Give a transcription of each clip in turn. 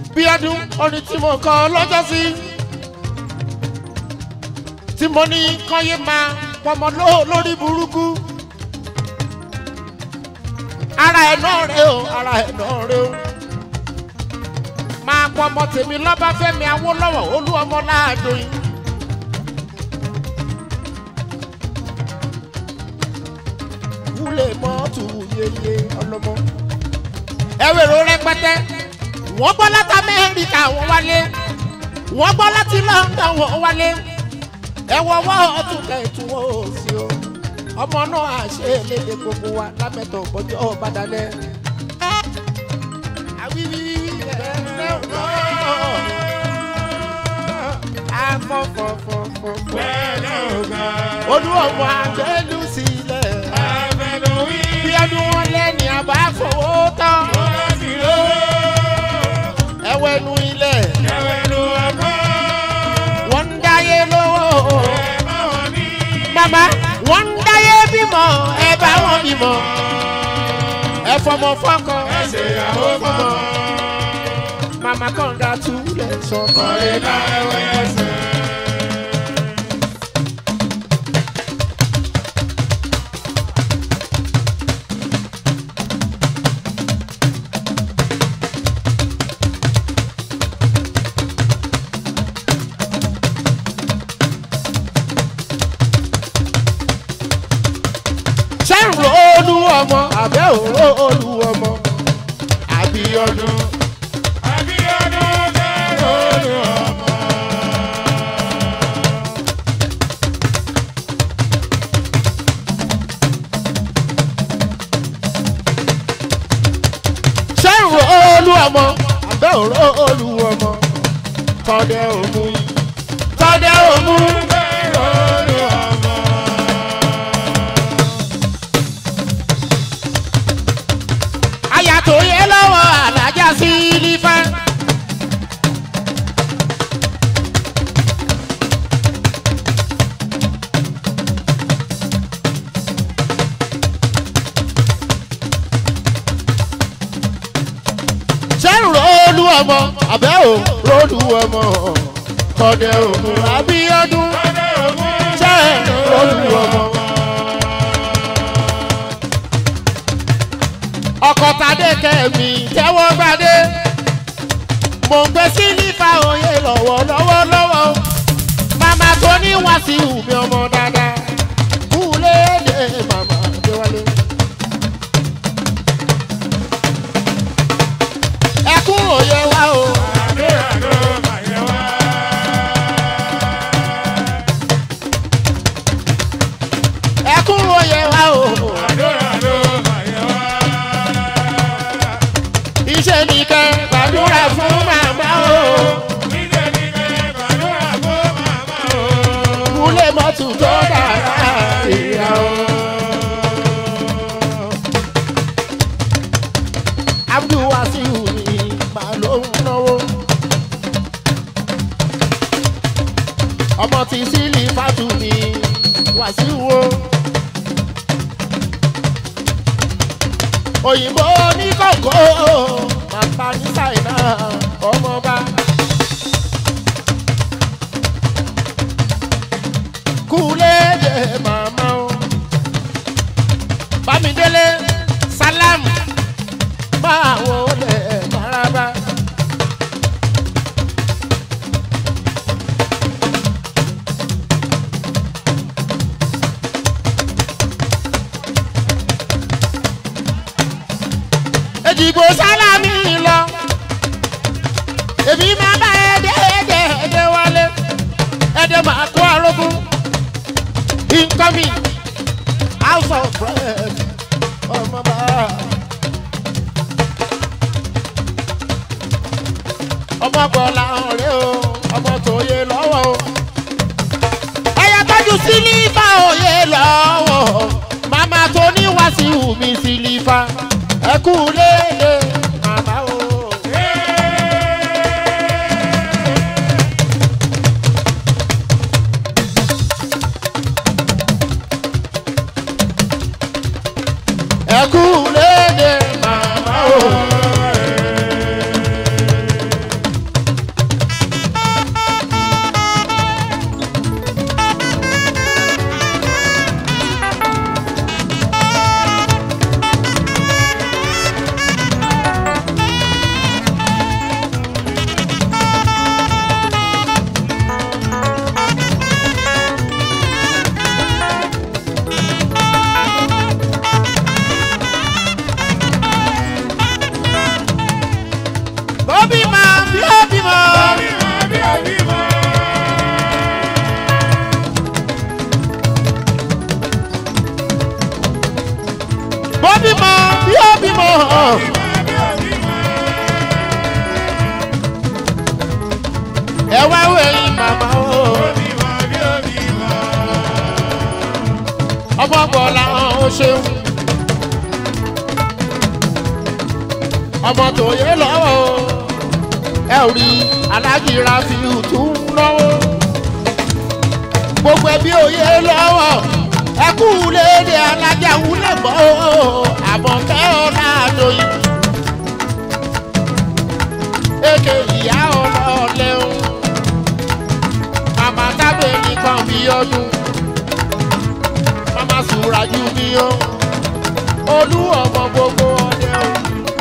bí ọdún orin tí mo kọ lọ́jọ́ sí tí mo ní kọ́yé máa pọmọ ló- lórí burúkú ara ẹ̀ náà rẹ o ara ẹ̀ náà rẹ o máa pọmọ tèmi lọ́báfẹ́mi awólọ́wọ̀ olú ọmọ láàdó yìí. wúlẹ̀ mọ́tò yeye ọlọ́mọ. ẹ̀wẹ̀rọ rẹpẹtẹ wọ́n gbọ́ láti amẹ́ríkà wọ́n wálé wọ́n gbọ́ láti london wọ́n wálé ẹ̀wọ̀ wọ́n ọtún kẹ̀tù wọ́n ò sí o ọmọ náà àṣẹ lédè gbogbo wa lámẹ́tọ̀ bọ́jọ́ ọ̀bàdàlẹ̀. àwíwíwí ẹ̀rẹ́ ọ̀rọ̀ afọ́fọ́fọ́fọ́ olú ọmọ àgbẹ̀lú sílẹ̀ bí ọdún wọn lẹ́ni àbá fowó tán ẹwẹ́nu ilẹ̀ wọ́n ń dáyé lówó màmá wọ́n ń dáyé bímọ ẹ bá wọn bímọ ẹ fọmọ fọkọ ẹ ṣe ìyàwó fọmọ màmá kan dá túlẹ̀ sọkọ ẹ láwẹ̀ ẹsẹ̀. ṣé ń ro olú ọmọ àbẹ́ òró olú ọmọ àbí ọdún. ṣé ń ro olú ọmọ àbẹ́ òró olú ọmọ tọ́dẹ̀ òmu tọ́dẹ̀ òmu. àyà tó yẹ lọ́wọ́ alájà sí lífà. ṣé ń ròólù ọmọ àbẹ́ ò ròólù ọmọ tọ́dẹ̀ òmù àbíọ́dún ṣé ń ròólù ọmọ. ọkọ̀ tàdé kẹ́mi tẹ́wọ́ gbadé mò ń gbé sílífà òye lọ́wọ́ lọ́wọ́ lọ́wọ́ màmá tó ní wàsíù mi ọmọ dáadáa kú léde màmá adéwálé. ẹkún òye wa o. ẹkún òye wa o. iṣẹ́ nìkan gbàdúrà fún màmá o. kúlẹ̀ mọ́tò tó dára ìyá o. abdulwasiu ni màá ló ń náwó. ọmọ tí sílì fàtú ni wàsíù o. òyìnbó ní kòkó bàbá ní ṣáínà ọmọọba. kúlẹ̀dẹ̀ màmá o. bámidélé sálámù máa wọlé maraba. èdìgbò sálámì lọ èmi máa bá ẹdẹ ẹdẹ ẹdẹ wálé ẹdẹ máa kó arógún incoming house of bread ọmọ bá. ọmọ bọ̀lá ọ̀rẹ́ o ọmọ tó yé lọ́wọ́ o. ẹyẹ tọ́jú sílífà òye lọ́wọ́ màmá tó ní wàásù mi sílífà ẹ kú léde màmá o. ẹ kú léde màmá o. ẹ wá wẹ̀yìn màmá o ọmọ bọ̀lá ó ṣeun ọmọ tòye lọ́wọ́ o ẹ ò rí aláàjì rafiu tún lọ́wọ́ gbogbo ẹbí òye lọ́wọ́ ẹ kú léde alájà wúlẹ̀ mọ́ o àmọ̀kẹ́ ọ̀la àdóyìn èké ìyá ọlọ́ọ̀lẹ́ o màmá tábìlì kan bí ọdún màmá sùràjù mi o olú ọmọ gbogbo ọdẹ o.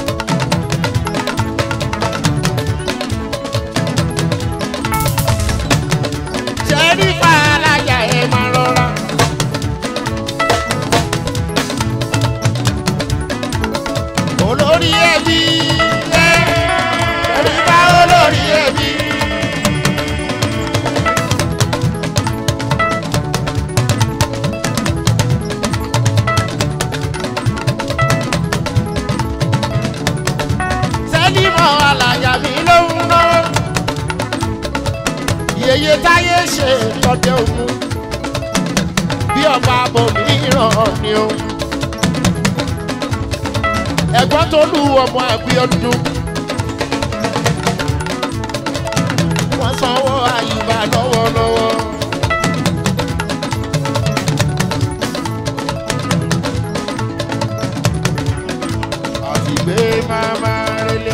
ṣẹ́rí fàlàjà ẹ̀ máa rọra. olórí ẹbí ẹ ẹ̀rí bá olórí ẹbí. sẹ́límọ̀ alàjà mi ló ń ná. Yèyé táyé ṣe lọ́dẹ òun. Bí ọba abòmíràn ni o. Ẹ̀gbọ́n tó lù ọmọ àbíọ́dún. Wọ́n sanwó àyùbá lọ́wọ́lọ́wọ́. Àti gbé máma relé.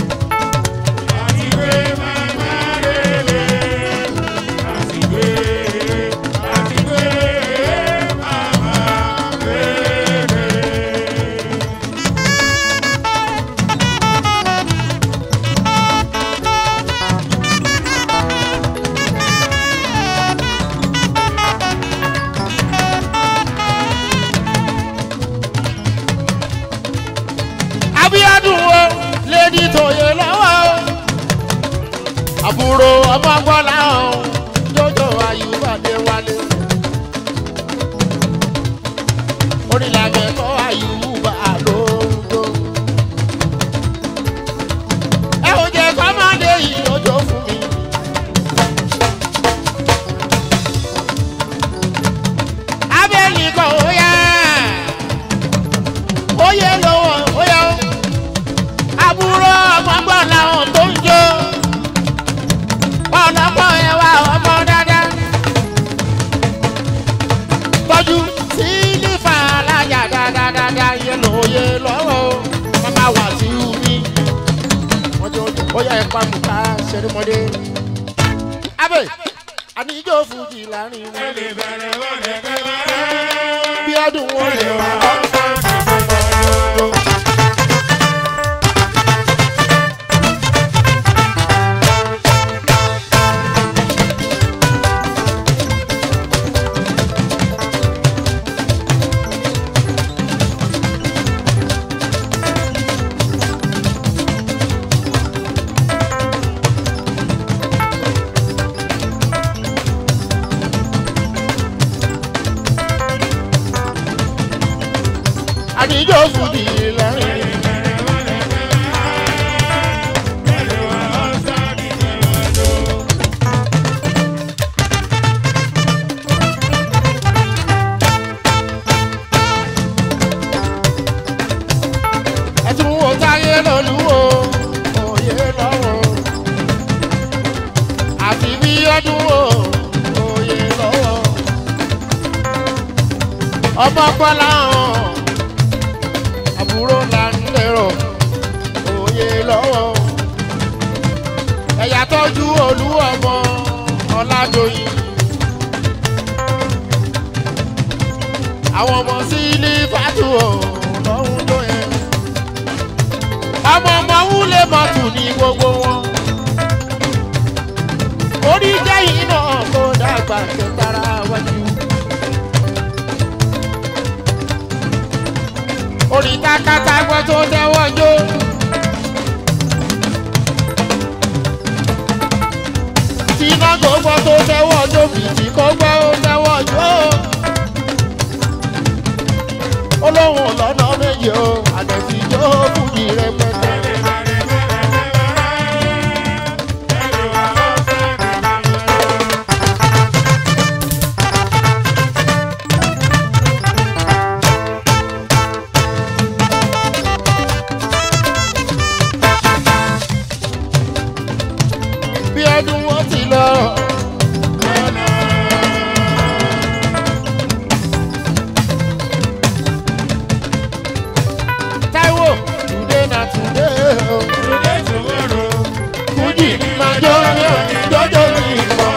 Abíọ́dún wo lédi tòye lọ́wọ́ o. Àbúrò ọmọ gbọ́lá o, jọjọ Ayúbàdé wálé. Orílẹ̀-èdè kọ́ Ayúbà lóńdó. Ẹ ò jẹ́ kọ́mọdé yìí lójó fún mi. Abẹ́yìn kan ó yá. Ó yẹ lọ́wọ́ ó yá o àbúrò ọmọgbọ́n làwọn tó ń jó ọlọ́pọ̀ ẹwà ọmọ dáadáa tọ́jú sílífà alájà dáadáa yẹ lóye lọ́wọ́ mama wà sí mi wọ́n jẹ́ ojú ó yẹ ẹ̀pá mùká ṣẹ́rìmọ́dé. abẹ́ àníjó fújì láàrin wọn bí ọdún wọn lè wá ọ̀sán ìgbòho. àdìjọ́ fúdi lẹ́rìn. ẹtún wo táyé lọ́lúwo òye lọ́wọ́ àti bí ọdún wo òye lọ́wọ́ ọmọ kọ́lá hàn àbúrò là ń lérò òye lọ́wọ́ ẹ̀yà tọ́jú olú ọmọ ọ̀làdọ̀yìn àwọn ọmọ sílí fàtú lọ́hún tó yẹn ọmọ ọmọ wúlé mọ́tò ní gbogbo wọn orí jẹ́yìn náà kó dàgbà kẹtara wájú. orí takata gbọ́ tó tẹ́wọ́ jó. tiná gbogbo tó tẹ́wọ́ jó bìtì kó gbọ́ ó tẹ́wọ́ jó. olóhùn lọ́nà méje o àdẹ̀sí jó fújì rẹpẹtẹ. bí ọdún wọn ti lọ. Táíwò today na today o. Fújì máa jọ́ jọ́jọ́ ní ìmọ̀.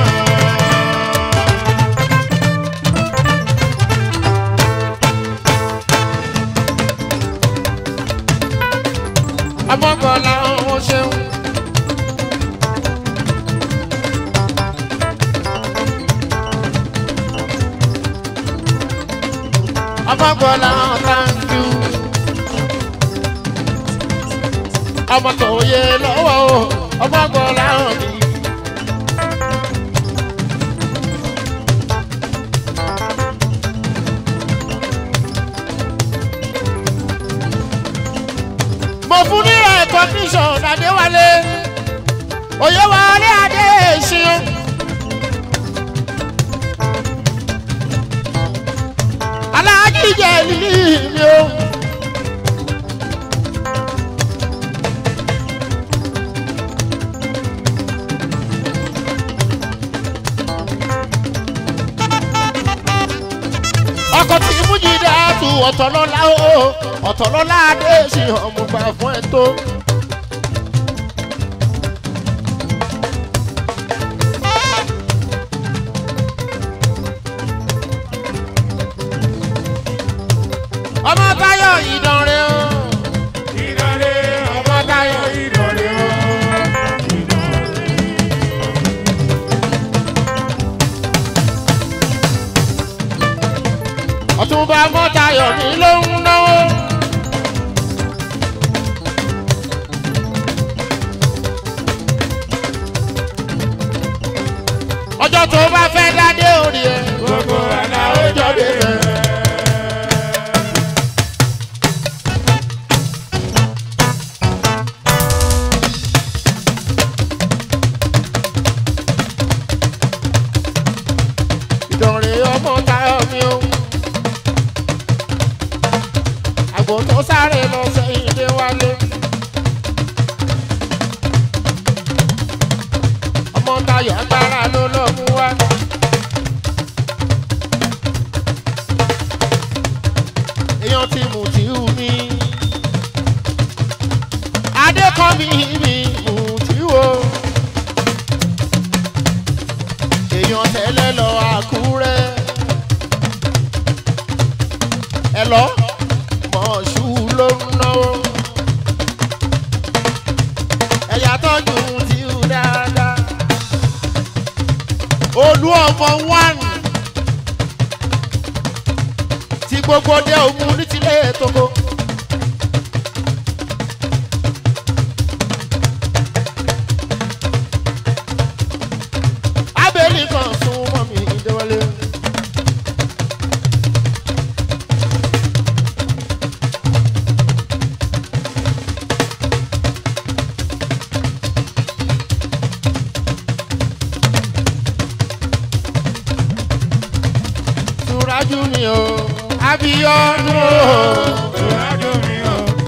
Ọmọkànlá ọ̀hún ṣeun. Ọmọkànlá thank you. Ọmọ tó yẹ lọ́wọ́ o, ọmọkànlá mi. mo fún ní recognition adéwálé oyèwálé adé ṣeun. aláàjì jẹ lílì mi o. ọkọ̀ tí fújì dáa tu ọ̀tọ̀lọ́lá o ọ̀tọ̀lọ́lá adé ṣe ọmọ gbà fún ẹ tó. ọmọ táyọ̀ ìdánrẹ́ o ọmọ táyọ̀ ìdánrẹ́ o. ọ̀túnba mọ́tayọ̀ mi ló ń náwó. ọjọ́ tó bá fẹ́ dádé orí ẹ̀ gbogbo àná ó jọ dé rẹ̀. ìdọ̀rẹ́ ọmọ táyọ̀ mi o. àgbò tó sáré lọ sẹ́yìn dé wálé. ọmọ táyọ̀ agbára ló lọ mú wá. èèyàn ti mú tí ú mi. adékọ́mi mi mú tí o. èèyàn tẹ́lẹ̀ lọ àkúrẹ́. ẹ lọ mọ̀ọ́sù ló ń náwó. ẹ̀yà tọ́jú tí ó dáadáa. olú ọmọ one tí gbogbo dé òmu ní tilé tókó. abẹ́lé kan sún mọ́ mi déwálé. Túrájú mi o, Abíọ́dún o.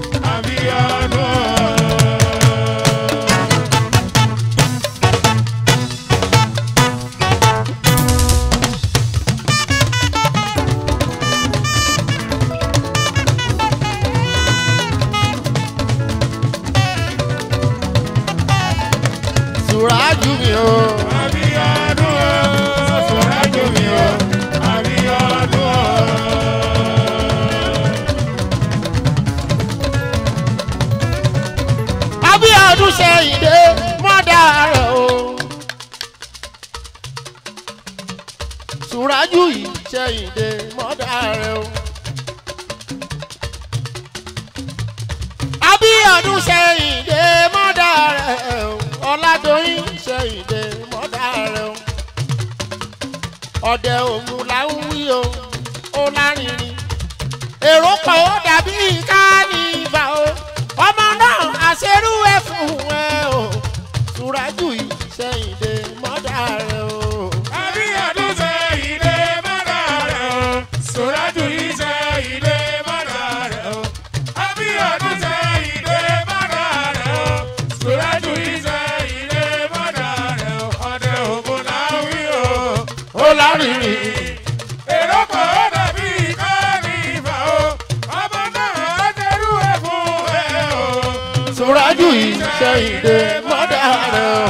Túrájú mi o. Abíọ́dún ṣe ìdè mọ́dà rẹ̀ o. Túrájú yìí ṣe ìdè mọ́dà rẹ̀ o. Abíọ́dún ṣe ìdè mọ́dà rẹ̀ o. Ọládòyìn ṣe ìdè mọ́dà rẹ̀ o. Ọ̀dẹ òmu là ń wí o, ó lárinrin. Èrò pọ̀ ó dàbí kánífà o. Ọmọ náà àṣerú ẹ̀ fún ẹ o. Túrájú yìí ṣe ìdè mọ́dà rẹ̀ o. lárinrin. èrò kan ó dàbí káàní ìfà o ọmọ náà á jẹrú ẹ fún ẹ o. Sùrájù ìṣẹ̀yìndé mọ́dà rẹ̀ o.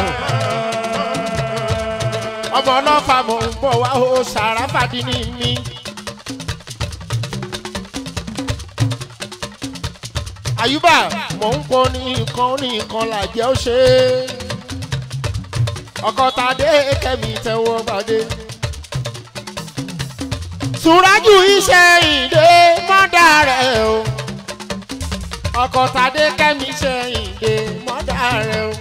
ọmọ ọlọ́fà mò ń bọ̀ wá o sàràfàdì ní mi. àyùbá mò ń pọ ní nǹkan ní nǹkan làjẹ́ ó ṣe é. ọkọ̀ tàdé kẹ́mi tẹ́wọ́ gbàdé. Sùrájù ìṣẹ̀yìndé mọ́dà rẹ̀ o ọkọ̀ tàdé kẹ́mi ṣẹ̀yìndé mọ́dà rẹ̀ o.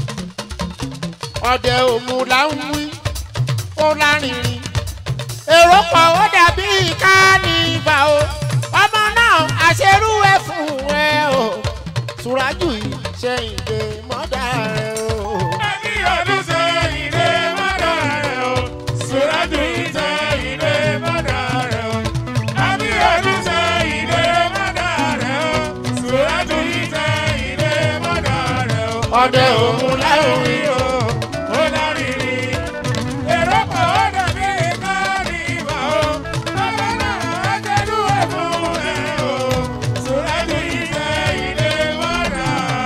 ọ̀dẹ òmu là ń wí ó lárinrin. èrò pọ̀ ó dàbí kánífà o. ọmọ náà àṣerú ẹ̀ fún ẹ o. Sùrájù ìṣẹ̀yìndé mọ́dà rẹ̀ o. ẹbí ọdún ṣe ìdè mọ́dà rẹ̀ o. Sùrájù ìṣe ìdè mọ́dà rẹ̀ o. ẹbí ọdún ṣe ìdè mọ́dà rẹ̀ o. Sùrájù ìṣe ìdè mọ́dà rẹ̀ o. ọ̀dẹ òmu là ń wí o. ó lárinrin. èrò kan ó dàbí káàní ìfà o. ọmọ náà á jẹrú ẹ fún ẹ o. Sùrájù ìṣe ìdè mọ́dà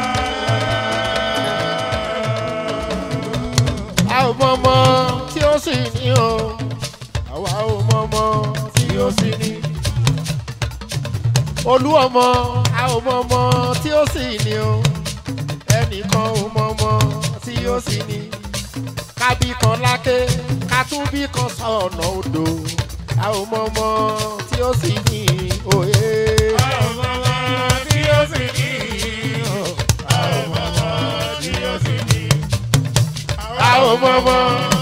a ò mọ ọmọ tí ó sì ní o àwa ò mọ ọmọ tí ó sì ní. olú ọmọ a ò mọ ọmọ tí ó sì ní o ẹnìkan ò mọ ọmọ tí ó sì ní. kábí kan láké kátúbí kan sọ̀nà odò a ò mọ ọmọ tí ó sì ní òye. a ò mọ ọmọ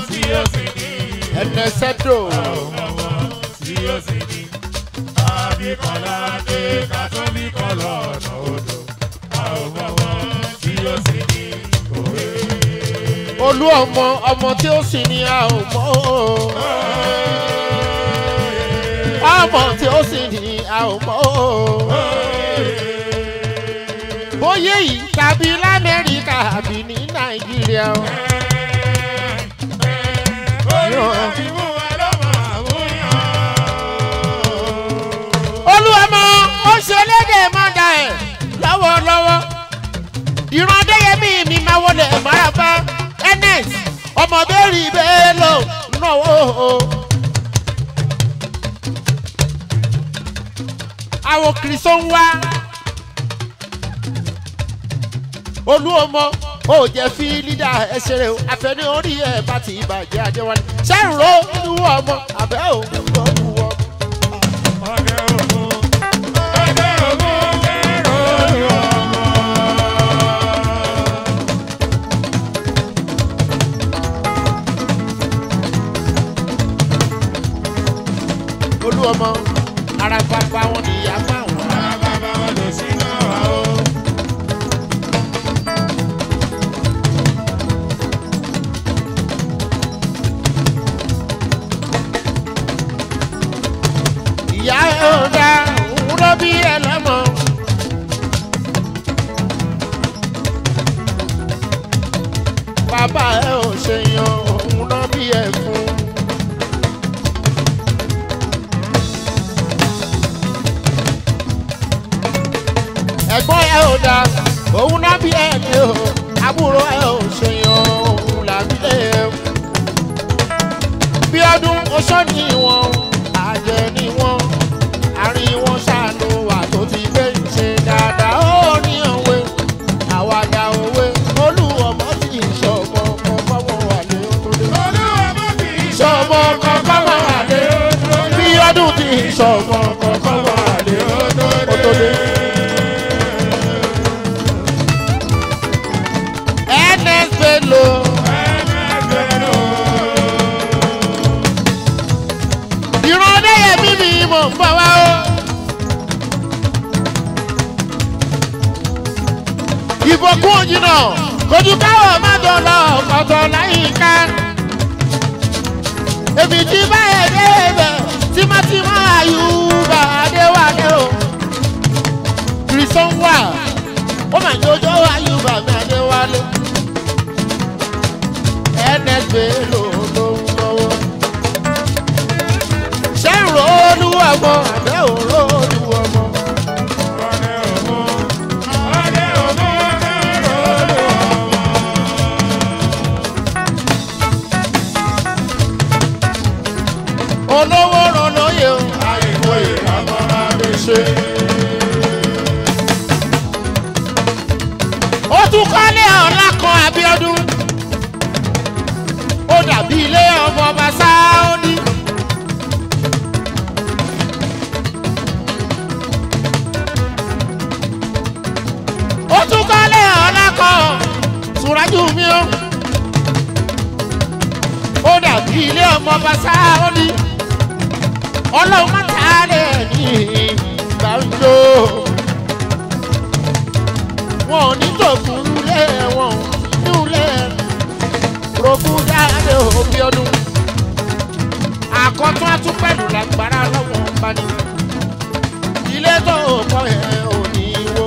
ẹnẹsẹ́dò olú ọmọ ọmọ tí ó sì ní a ò mọ o. ọmọ tí ó sì ní a ò mọ o. bóyá yìí tàbí lamẹ́ríkà àbí ní nàìjíríà o. olú ọmọ ó ṣe léde mọ́dà ẹ̀ lọ́wọ́lọ́wọ́ ìran adéyẹmí mi máa wọlé maraba ns ọmọ bẹ́ẹ̀rì bẹ́ẹ̀ lọ náwó. àwọn kìrìsọ́ ń wá olú ọmọ ó jẹ́ fi lídà ẹsẹ̀ rẹ̀ àfẹ́ni orí ẹ̀ bá ti bàjẹ́ adéwálé ṣẹ́rùrọ̀ olú ọmọ àbẹ́ òun ló wù ọmọ. olú ọmọ ara bàbá wọn ni ìyá máa wọn. ìyá ẹ ò dá òun ló bí ẹ lọ́mọ. bàbá ẹ ò ṣèyàn òun ló bí ẹ fún. ẹ̀gbọ́n ẹ ò dá òun náà bí ẹ ní o àbúrò ẹ ò ṣèyàn òun làbí ẹ. bí ọdún oṣó ni wọn àjẹ ni wọn àárín wọn ṣàánú wà tó ti gbé ṣe dáadáa ó ní òwe àwàdà òwe olú ọmọ tí ìṣọmọ kan fọwọ́ wà lé ó tó dé. ìṣọmọ kan fọwọ́ wà lé bí ọdún tí ìṣọmọ kan fọwọ́ wà lé ó tó dé. ns bello ìran ọdẹyẹmí mi mò ń bọ̀ wá o. ìbòkún òjìnà kojú káwọ̀ má dọ̀lọ́ ọ̀tọ̀ láyìíká. èmi ti bá ẹ̀ dé ibẹ̀ tímọ́tímọ́ àyùbá adéwálé o. kìrìsọ́n wà ó mà jọjọ́ àyùbá mi adéwálé. ns bello ló ń lọ́wọ́. ọmọ àbẹ́ òró olú ọmọ. Ọdẹ òmò, ọdẹ òmò lọ́rọ̀ ọmọ. olówó ràn lóye o. Àìkú ìrànmọ́ abẹ́ṣe. ó tún kọ́lé ọ̀la kan abiodun ó dàbí ilé ọmọ ọba sáódì. ó tún kọ́lé ọ̀la kan sùrájú mi ó ó dàbí ilé ọmọ ọba sáódì. ọlọ́run má ta á lẹ̀ ní gbàǹjo wọn ò ní tòkun lé wọn ò ní lé rògùn dáadé òbí ọdún àkọ́tún atúpẹ̀lú lágbára lọ́wọ́ bá ní ilé tó kọ́ ẹ̀ ò ní wó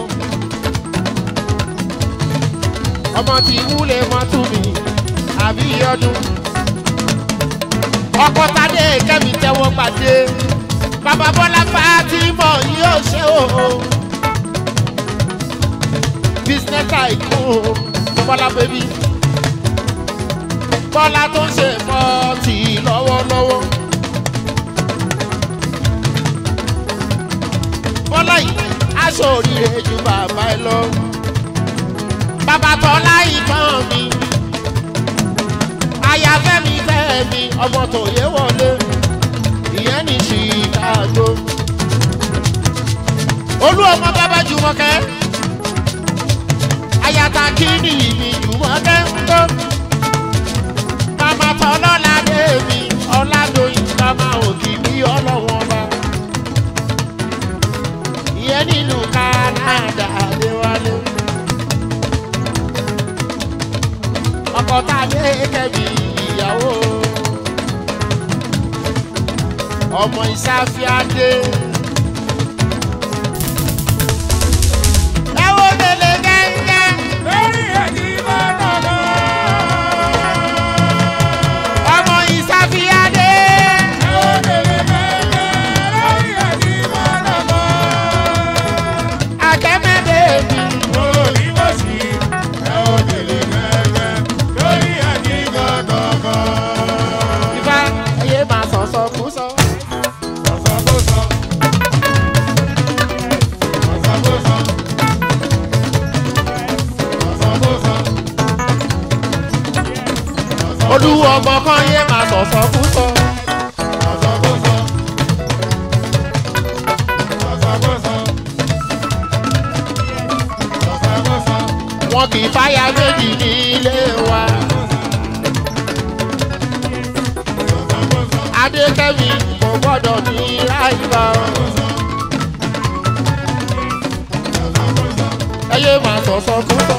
ọmọ tí wúlé wọn tún mi àbí ọdún ọkọ tadé kẹ́mi tẹ́wọ́ gbàdé bàbá bọ́lá bá ti mọ̀ yóò ṣe òun business tycoon bọ́lá bẹ́bí bọ́lá tó ń ṣe mọ́ọ̀tì lọ́wọ́lọ́wọ́ bọ́lá yìí aṣọ òrìrè ju bàbá ẹ lọ bàbá tọ́lá ìtàn mi ayáfẹ́mi fẹ́mi ọmọ tòye wọlé ìyẹn ní chicago olú ọmọ bàbá jùmọ̀kẹ́ ayata kini mi jùmọ̀kẹ́ ń tó mama tọ́lọ́lá débi ọ̀làdóyìn mama òkìkí ọlọ́wọ́n ọba ìyẹn nínú canada adéwálé ọkọ̀ tàdé kẹ́bi ìyàwó ọmọ ìsáfíàdé. ẹ wo lele gẹ́gẹ́. Lórí ẹ̀jí bá dọ̀dọ̀. ọmọ ìsáfíàdé. akẹ́mẹ́dẹ́ mi. ifá ayé máa sọ̀sọ̀ kú sọ. olúwo ọmọ kan yé máa sọ̀sọ̀ kú sọ. wọn kì í fáyà méjì ní ilé wa. adékẹ́mi kò gbọ́dọ̀ ní ráìlọ. ayé máa sọ̀sọ̀ kú sọ.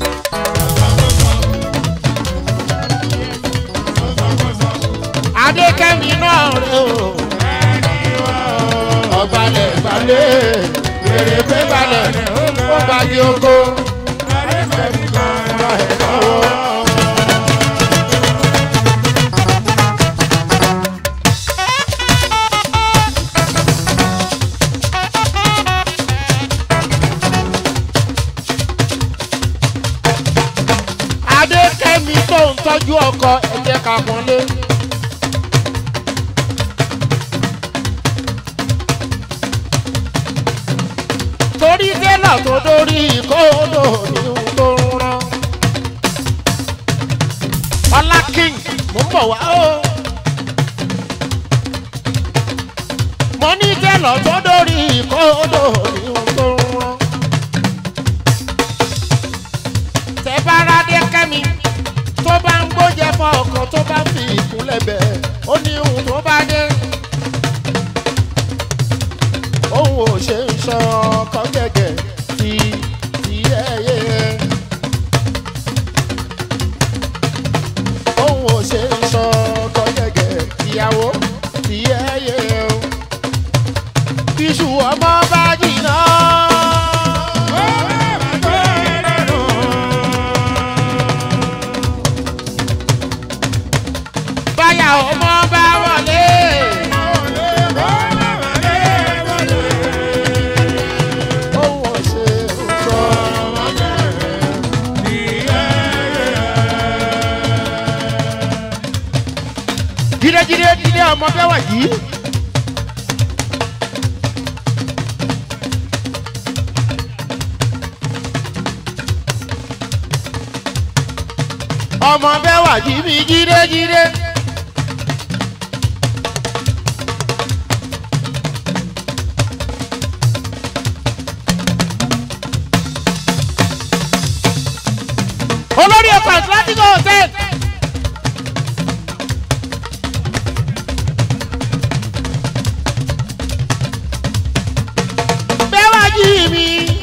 adékẹ́mi náà rè o. ọ̀gbalẹ̀ gbalẹ̀ èrè pé balẹ̀ ó gbàgbé oko. adékẹ́mi tó ń tọ́jú ọkọ ẹ̀jẹ̀ ká pọ́nlé. torí tẹ́lọ̀ tó dórí kóòdò ní ohun tó ń rán. ọlá king mò ń bọ̀ wá o. mo ní tẹ́lọ̀ tó dórí kóòdò ní ohun tó ń rán. tẹ bá rádé kẹ́mi tó bá ń gbójẹ fọ ọkàn tó bá fi ìkúnlẹ̀ bẹ̀ ó ní ohun tó bá dé. òun ò ṣe ń sọ ọkọ gẹ́gẹ́ ti ti ẹyẹ. òun ò ṣe ń sọ ọkọ gẹ́gẹ́ ìyàwó ti ẹyẹ o. iṣu ọmọ bá jìnnà. báyà ọmọ bá wọlé. jíde jíde jíde ọmọ bẹ́ẹ̀ wà yìí. ọmọ bẹ́ẹ̀ wà yìí mi jíde jíde. olórí ọkọ̀ atlantic hotel. bẹ́ẹ̀ wá jí mi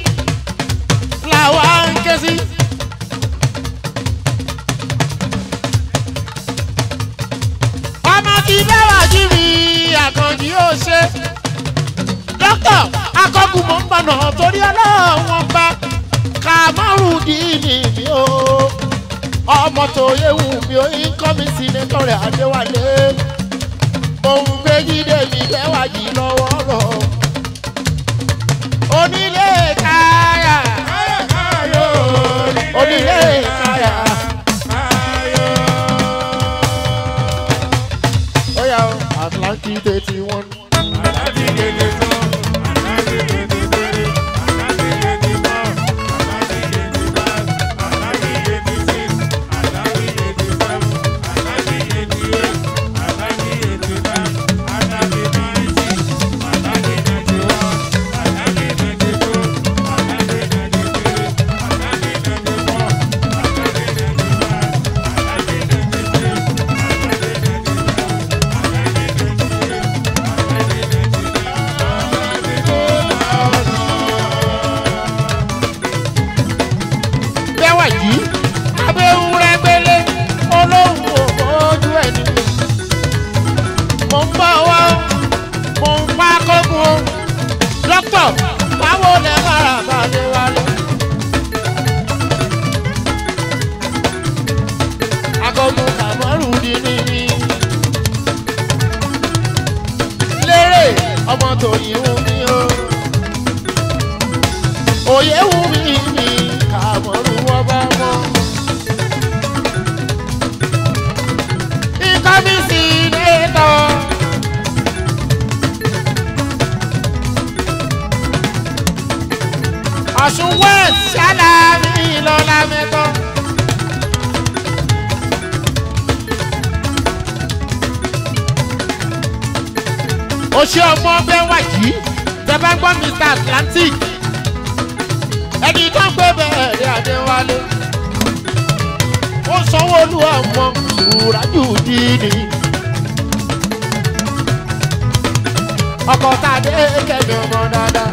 làwa ń ké sí. ọmọ tí bẹ́ẹ̀ wá jí mi àkànjí ó ṣe. dókítà akọ́kùn mọ̀ ń bọ̀nà torí ọlọ́wọ́n bá kàmárùndínì mi o ọmọ tó yéwu mi ò ń kọ́ mi sí nítọ́rẹ̀ adéwálé òun gbé jíde mi lẹ́wà yìí lọ́wọ́ rọ̀ onílé káyà onílé káyà ó yà ó atlantic eighty one. bẹ́wà yìí abẹ́wúrẹ́ gbélé olóhùn òfojú ẹni. mo ń bọ̀ wá mo ń pa kókun o dókítà báwo lẹ mára bàdé wálé. akọgun kàmọ́rù di níní. lérè ọmọ tòyìn wù mí o òye wù mí mi kàmọ́rù wọ́n bá mọ́. ikọ́ mi sì lè tọ́. ọ̀ṣun west ṣáláàmì lọ́la mẹ́tọ́. oṣù ọmọ bẹ́ẹ̀ wà yìí tẹ bá gbọ́ mr atlantic ẹni tó ń gbé bẹ́ẹ̀ ní adéwálé ó sanwó olú ọmọ ìwúrájú dídì ọkọ̀ tá a dé kẹ́mi ọmọ dáadáa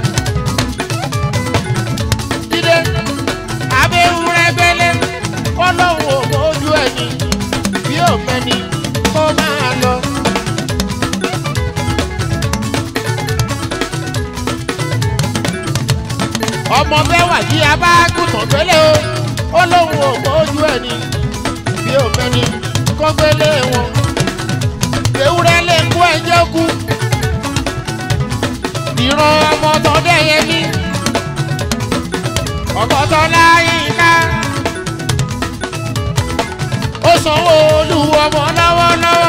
dídé abẹ́wúrẹ́ gbélé ọlọ́run ò mójú ẹni bí ò mẹ́ni kó máa lọ. ọmọ mẹ́wàá yí abágùntàn gbélé o ó lóun ò mójú ẹni bí ò mẹ́ni kó gbélé wọn. ewúrẹ́ lè kú ẹjọ́ kú ìran ọmọ tó dẹ́yẹ ní ọkọ̀ tó láyé ká ó sanwó olú ọmọ lọ́wọ́lọ́wọ́.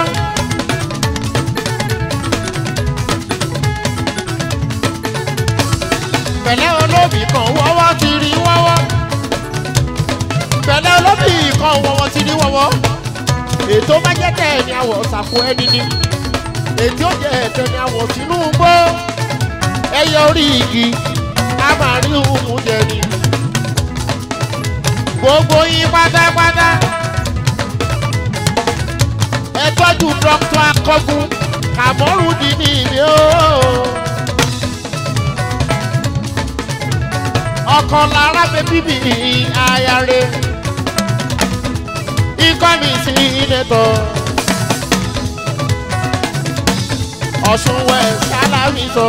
pẹ̀lẹ́ olóbì kan wọ́wọ́ ti rí wọ́wọ́ pẹ̀lẹ́ olóbì kan wọ́wọ́ ti rí wọ́wọ́ ètò má jẹ́ tẹ̀ ní àwọ̀ ṣàkó ẹni ni ètò jẹ́ ẹ̀tẹ̀ ní àwọ̀ Tinubu ẹyẹ orí igi a máa rí òun jẹ ni gbogbo yín pátápátá ẹ tọ́jú dr akọ́gun kàmọ́rù di ní ìlú ooo. ọkọ lára bẹ bíbí ayáre ikọ́ mi sí nẹ́tọ̀ ọ̀ṣun wẹ̀ sálámì sọ.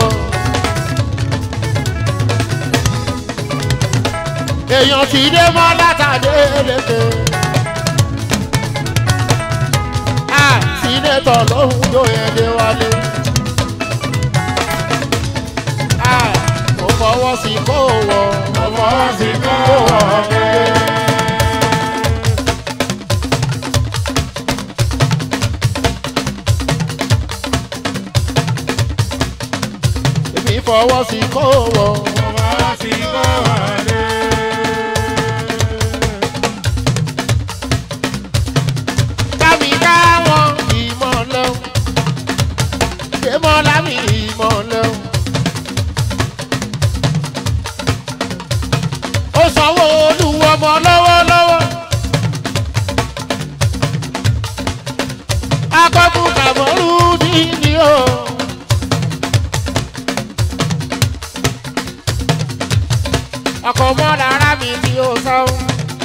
èèyàn ti dé mọ́ látàdé lékè. a sínétọ̀ lóhùn yóò yẹn dé wálé. a mo fọwọ́ sí kó wọ̀ mo fọwọ́ sí kó wọ̀ fọwọ́ sí kó wọ̀. Ọba ti kọ́ wọlé. kámi káwọn ìmọ̀lẹ́ o kémọ́lá mi ìmọ̀lẹ́ o. ó sanwó olúwo ọmọ lọ́wọ́lọ́wọ́. akọ́kùn kàmọ́rú dídí o. ọkọ̀ mọ́ lára mi ni ó sanwó.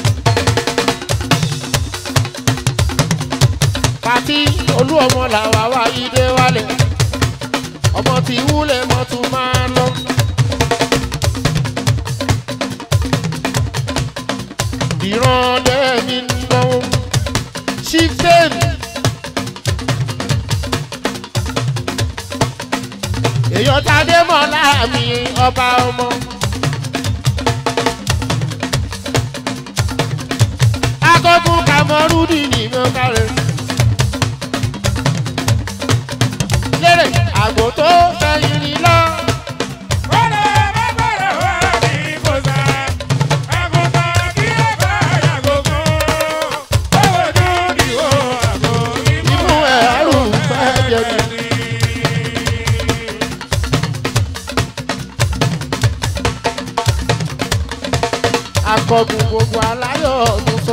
pàtí olú ọmọ làwà wá ìdè wálé ọmọ tí wúlẹ̀ mọ́ tún máa lọ. ìran lẹ́mí náwó chieftain. èèyàn tàdé mọ́ láàmì ọba ọmọ. akọ́kùn kàmọ́rúdì ní mọ́kàrẹ́. lérè àgbò tó fẹ̀yìn ní lọ. Wọ́lẹ̀ bá gbọ́dọ̀ wá ní kòsà. Àgùntàn kí ó bá yàgò kan. Owó dúdú ìwò àgò imú ẹ̀rù fẹ́ jẹ ní. akọgun gbogbo aláyọ̀ tó sọ.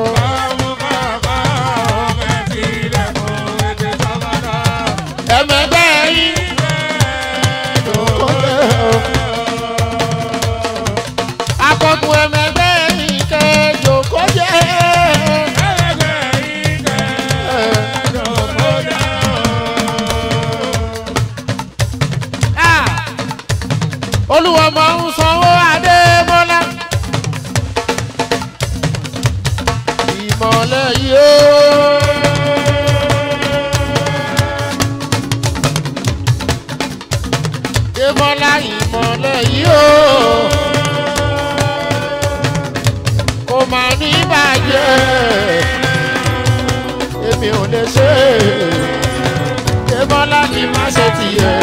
ẹ̀mẹ̀gbẹ́ yín tó lé o. akọgun ẹ̀mẹ̀gbẹ́ yín kẹjọ kó jẹ́. Ah! olúwa máa ń sanwó adémọ́lá. ìmọ̀lẹ̀ yìí ó. démọ́lá ìmọ̀lẹ̀ yìí ó. kò máa ní bàjẹ́ èmi ò lè ṣe é démọ́lá ni má ṣe tiẹ̀.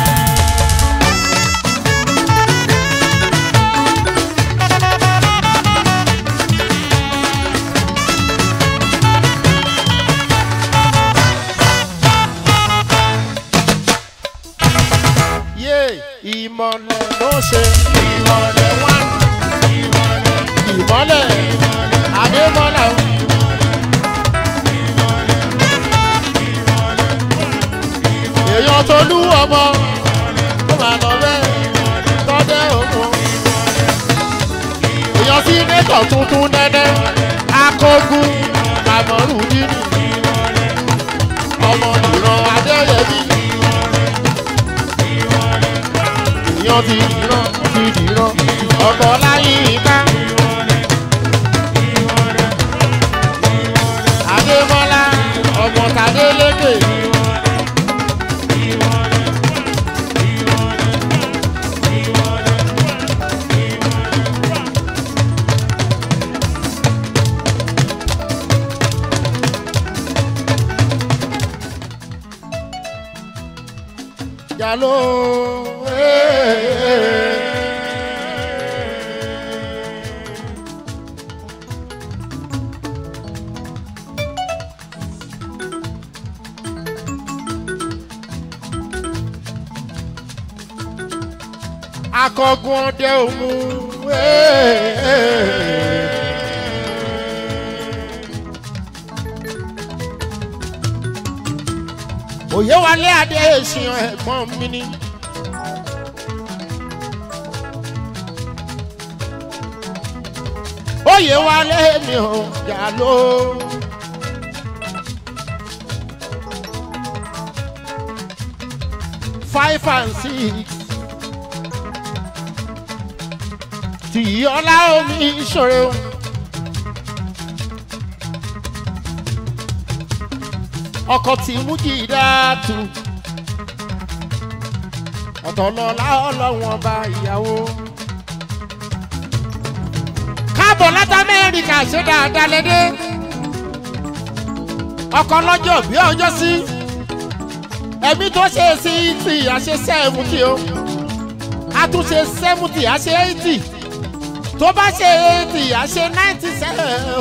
yé ìmọ̀lẹ̀ ló ṣe ìmọ̀lẹ̀ wá ìmọ̀lẹ̀ adémọ́lá o. èèyàn tó lú ọmọ ó máa lọ bẹ́ẹ̀ tọ́dẹ́ òkun. èèyàn sí nẹ́tọ̀ tuntun nẹ́nẹ́ akógun àmọ́rù nínú ọmọ ìran adéyẹmí. èèyàn ti dìran ti dìran ọkọ̀ láyé ká. adémọ́lá ọmọ tàdé lékè. Jalo. Akọgun ọdẹ òmu. Òye wálé adé èsìyàn ẹ̀gbọ́n mi ni. Òye wálé mi ò jà ló. Five and six. Tìyí ọlá omi ìṣòro. ọkọ tí mú jìdá tu ọ̀tọ̀ lọ́la ọlọ́wọ́n ọba ìyàwó. káàbọ̀ láti amẹ́ríkà ṣe dáadáa lédè ọkọ lọ́jọ́ bí ọjọ́ sí ẹ̀mí tó ṣe sí ti àṣeṣẹ́ ẹ̀mú kí o a tún ṣe seventy a ṣe eighty tó bá ṣe eighty a ṣe ninety seven o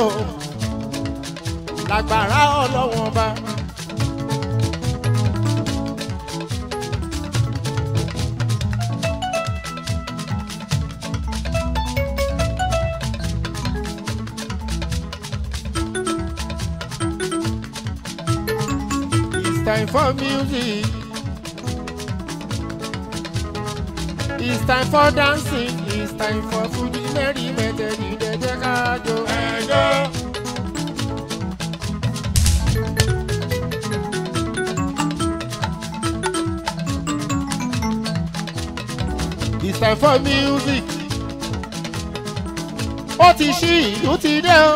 lágbára ọlọ́wọ́n bá. It's time for music. It's time for dancing. It's time for Fuji merry method. Ìdẹ́jẹ́ ká jó. ẹjọ́. It's time for music. Ó ti ṣí ìlú ti dé o.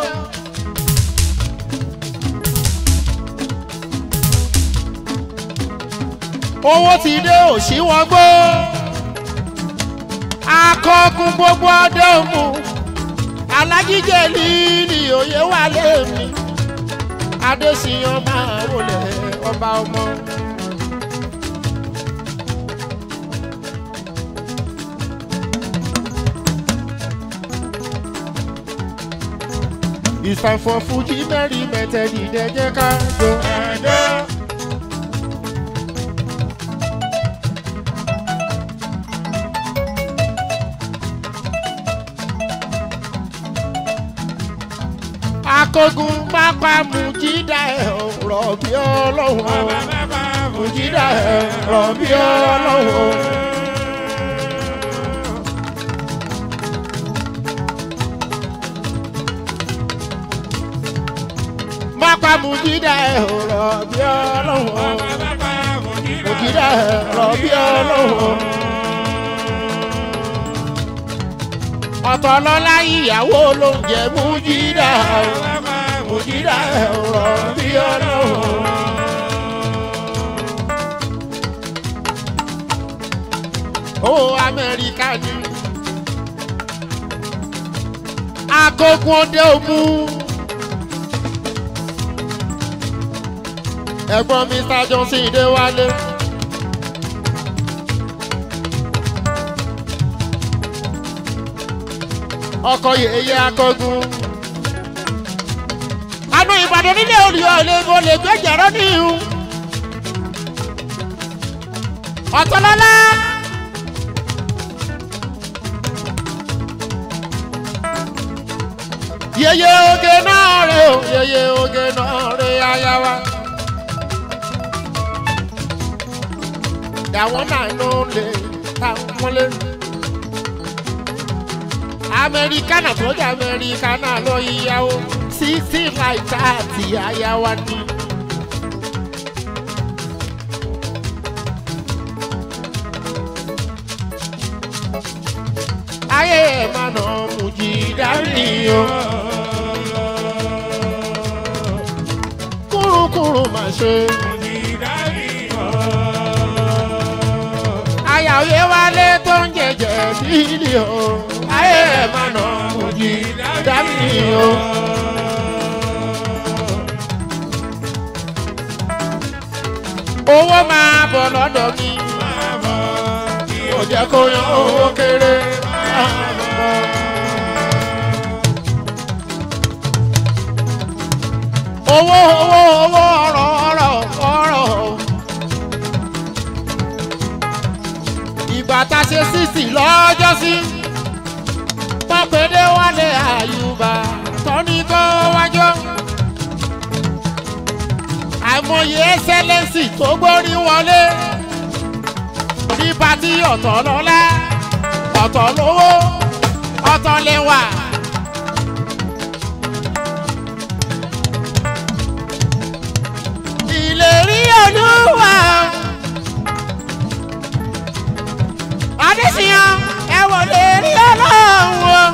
Owó ti dé òṣì wọn gbó. Akọkùn gbogbo ọdẹ òmu. Alájíjẹ líli òye wà lẹ́mí. Adéṣiyàn máa wọlé ọba ọmọ. It's time for Fuji merry method. Ìdẹ́jẹ́ ká jó. ẹjọ́. Akógun pápá Mùjídà ẹ̀ ọ̀rọ̀ bí ọlọ́run. bàbá bàbá Mùjídà ẹ̀ ọ̀rọ̀ bí ọlọ́run. Pápá Mùjídà ẹ̀ ọ̀rọ̀ bí ọlọ́run. bàbá bàbá Mùjídà ẹ̀ ọ̀rọ̀ bí ọlọ́run. Ọ̀tọ̀ lọ́lá ìyàwó ló ń jẹ Mùjídà. Mùjídà ẹ̀ ọ̀rọ̀ bí ọlọ́run. owó amẹ́ríkà ni. akókun ọdẹ òmu. ẹ̀gbọ́n mr johnson dé wálé. ọkọ yèyé akógun. anú ìbàdàn nílé olùyọ lè mo lè gbẹjẹrọ níhù. ọ̀tọ̀lọ́lá. yeye oge náà rè o yeye oge náà rè aya wa. àwọn náà ló lè ta wọ́n lé. amẹ́ríkánà tó jẹ́ amẹ́ríkánà ló yíyáwó sixty five thirty aya wa ni. ayé ẹ̀ máa nà mùjì dání o. kúrúkúrú máa ṣe. Aya òye wálé tó ń jẹjẹ líli o. Ayé ẹ̀ máa nà mùjì dání o. Owó máa bọ̀ lọ́dọ̀ mi. Kò jẹ́ kó yan owó kéré. Owó owó owó ọ̀rọ̀ ọ̀rọ̀ ọ̀rọ̀. Ìgbà tá a ṣe sísì lọ́jọ́ sí. Pọ́pẹ́dé wálé àyùbá tọ́ni kó wájọ́. Àìmọye ẹ́sẹ́lẹ́sì tó gbórí wọlé. Ní pati ọ̀tọ̀ lọ́lá, ọ̀tọ̀ lówó, ọ̀tọ̀ lẹ́wà. ìlérí olúwa. Adéṣiyàn ẹ wò lè rí ọlọ́run o.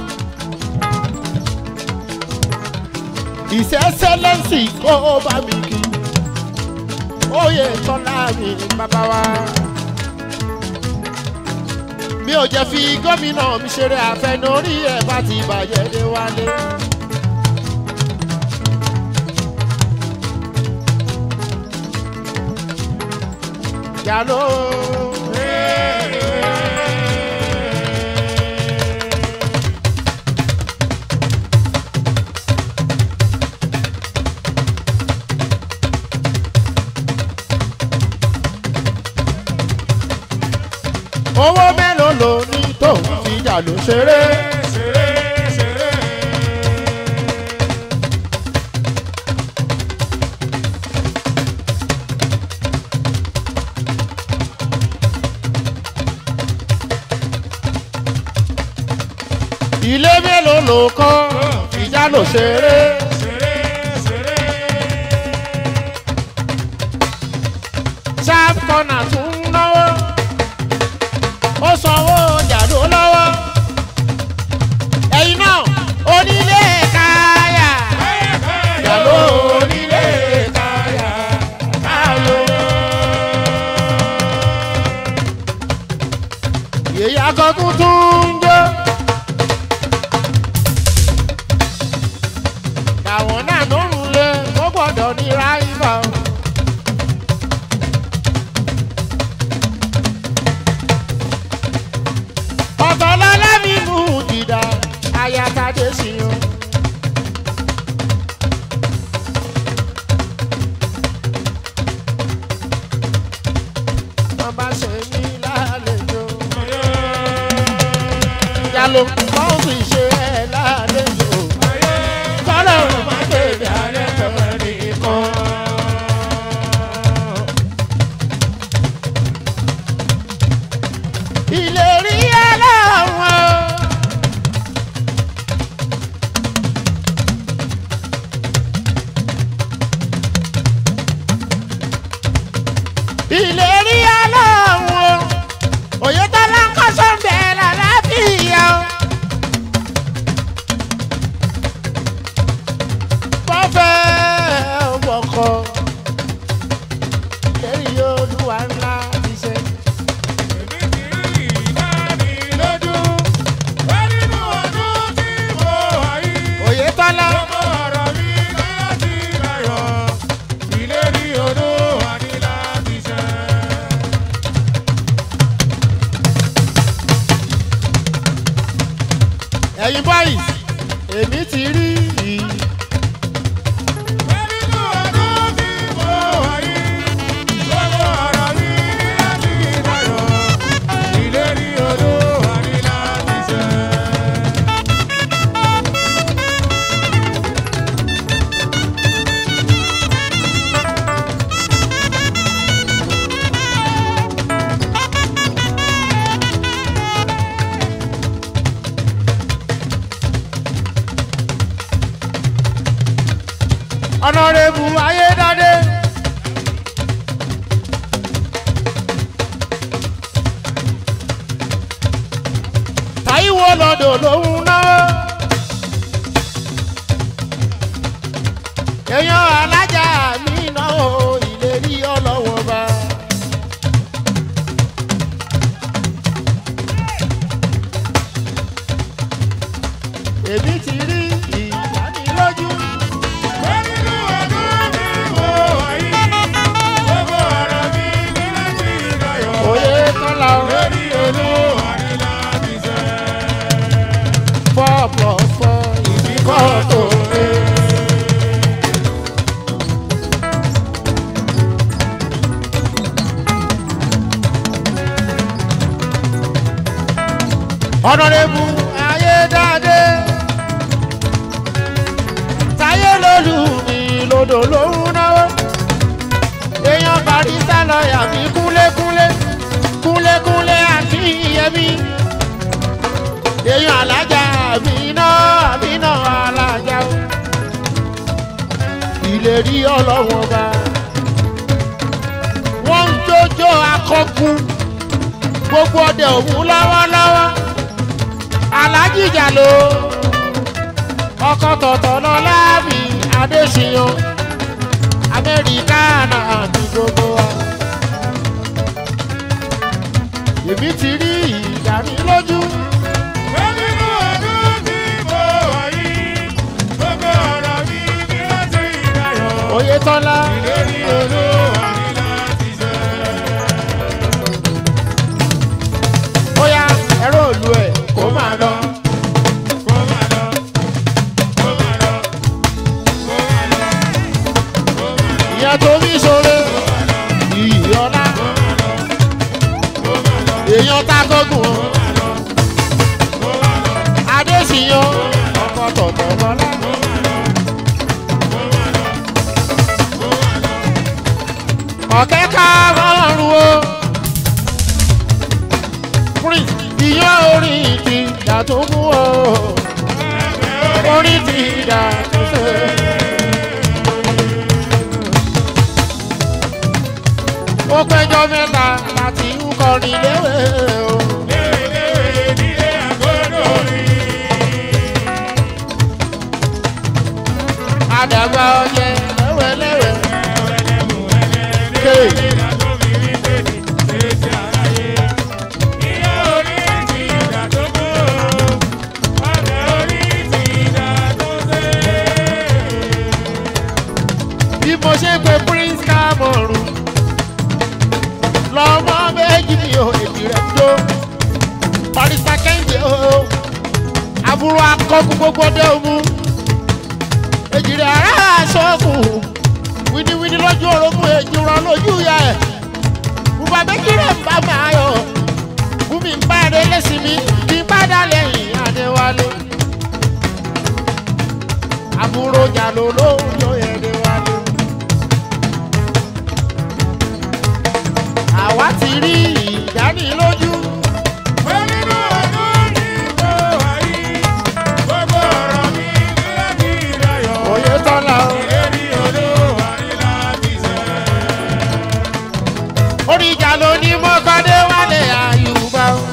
Ìṣẹ́sẹ́lẹ́sì kó bá mi kí. Oyè tọ́lá mi bàbá wa. Mi ò jẹ́ fi gómìnà mi ṣeré àfẹnurí ẹ̀ bá ti bàjẹ́ dé wálé. Yàló. owó mélòó ló ní tóun fi jà ló ṣeré. ṣeré ṣeré. ilé mélòó ló kọ́ ìjà ló ṣeré. ṣeré ṣeré. sharp corner tún ń náwó ó sanwó jàdó lọ́wọ́ ẹ̀yin náà onílé káyà jàdó onílé káyà káyò. yèyí akọkún tún ń jó. àwọn náà ló ń lé ó gbọ́dọ̀ ní ráìbà. ọ̀tọ̀ lọ́lá mi mú jìdá ayatade sí i. wọ́n bá ṣe mí lálejò. yálò wọ́n sì ṣe ẹ̀ lálejò. kọ́lọ́run má tẹ̀lé alẹ́ tẹ̀lé nìkan. ìlérí ẹlẹ́wọ̀n. ìlérí ẹlẹ́wọ̀n. òyetọ́lá ń kọ́ sọ́ńbẹ́ lálàáfíà. bọ́fẹ́ wọkọ̀ lérí olúwa ńlá ti ṣe. èmi ti rí ìdánilójú. wá nínú ọdún tí mo wà yìí. òyetọ́lá. Gbogbo ọ̀rọ̀ mi láti láyọ̀, ìlérí odò wà ní láti ṣẹ. ẹ̀yin boys èmi ti rí i. Wá nínú ọdún tí mo wà yìí. Gbogbo ọ̀rọ̀ mi láti láyọ̀, ìlérí odò wà ní láti ṣẹ. ọ̀nàrẹ́bù ayédáde. táíwò lọ́dọ̀ lòun náà. èèyàn alájà mi náà ò ìlérí ọlọ́wọ́ bá. èmi ti rí ìdánilójú. Wá nínú ọdún tí mo wà yìí. Gbogbo ọ̀rọ̀ mi láti láyọ̀. òye kọ́lá Ìlérí odò wà ní láti ṣẹ. four plus four ìdíkọ́ tó lé. ọ̀nàrẹ́bù ayédáadé táyé lólu mi lodò lòún náwó èèyàn barista lọ́ọ̀yà mi kúnlékúnlé kúnlékúnlé àti ìyẹmí èèyàn alájà mi náà mi náà alájà o ìlérí ọlọ́wọ́n bá wọ́n ń jójó akọ́kùn gbogbo ọdẹ òun lọ́wọ́lọ́wọ́ alájìjà ló ọkọ̀ tọ̀tọ̀ lọ láàbì adéṣiyàn amẹ́ríkà náà ní gbogbo wa. èmi ti rí ìdánilójú Wá nínú ọdún tí mo wà yìí. Gbogbo ọ̀rọ̀ mi ní láti láyọ̀. oyetola Ìlérí odò wà ní láti ṣẹ. bóyá ẹ̀rọ òlu ẹ̀ kó máa lọ. Kó máa lọ, kó máa lọ, kó máa lọ, kó máa lọ, ìyẹn tó ní ìṣòro ìyọlá kó máa lọ, kó máa lọ, èèyàn tágógùn o adésìyàn ọkọ tọ̀tọ̀ bọ́lá. ọ̀kẹ́ ká rọrùn o prince ìyàn orin ti dà tó mú o orin ti dà tó ṣe. ó péjọ mẹ́ta láti ń kọrin léwé o. àdàgbà ọyẹ lẹ́wẹ̀lẹ́wẹ̀. Kéè. bí mo ṣe pe prince cameroon lọmọ méjì mi ò èdè rẹ tó barista kẹ́hìndé o àbúrò akọ́kù gbogbo dé omu èjì rẹ ará aṣọ́kù wíníwíní lójú orogún èjì rọ lójú ya ẹ̀ bùbá méjì rẹ̀ ń bá máa yọ bùmí ń bá ẹ̀rẹ́ lẹ́sìn mi kí n bá dá lẹ́yìn adéwálé àbúrò jàló ló ń yọ ẹ̀dẹ̀wálé. àwa ti rí ìdánilójú. òye tọ́lá o. orí ìjà ló ní mọ́kàndé wálé àyùbá o.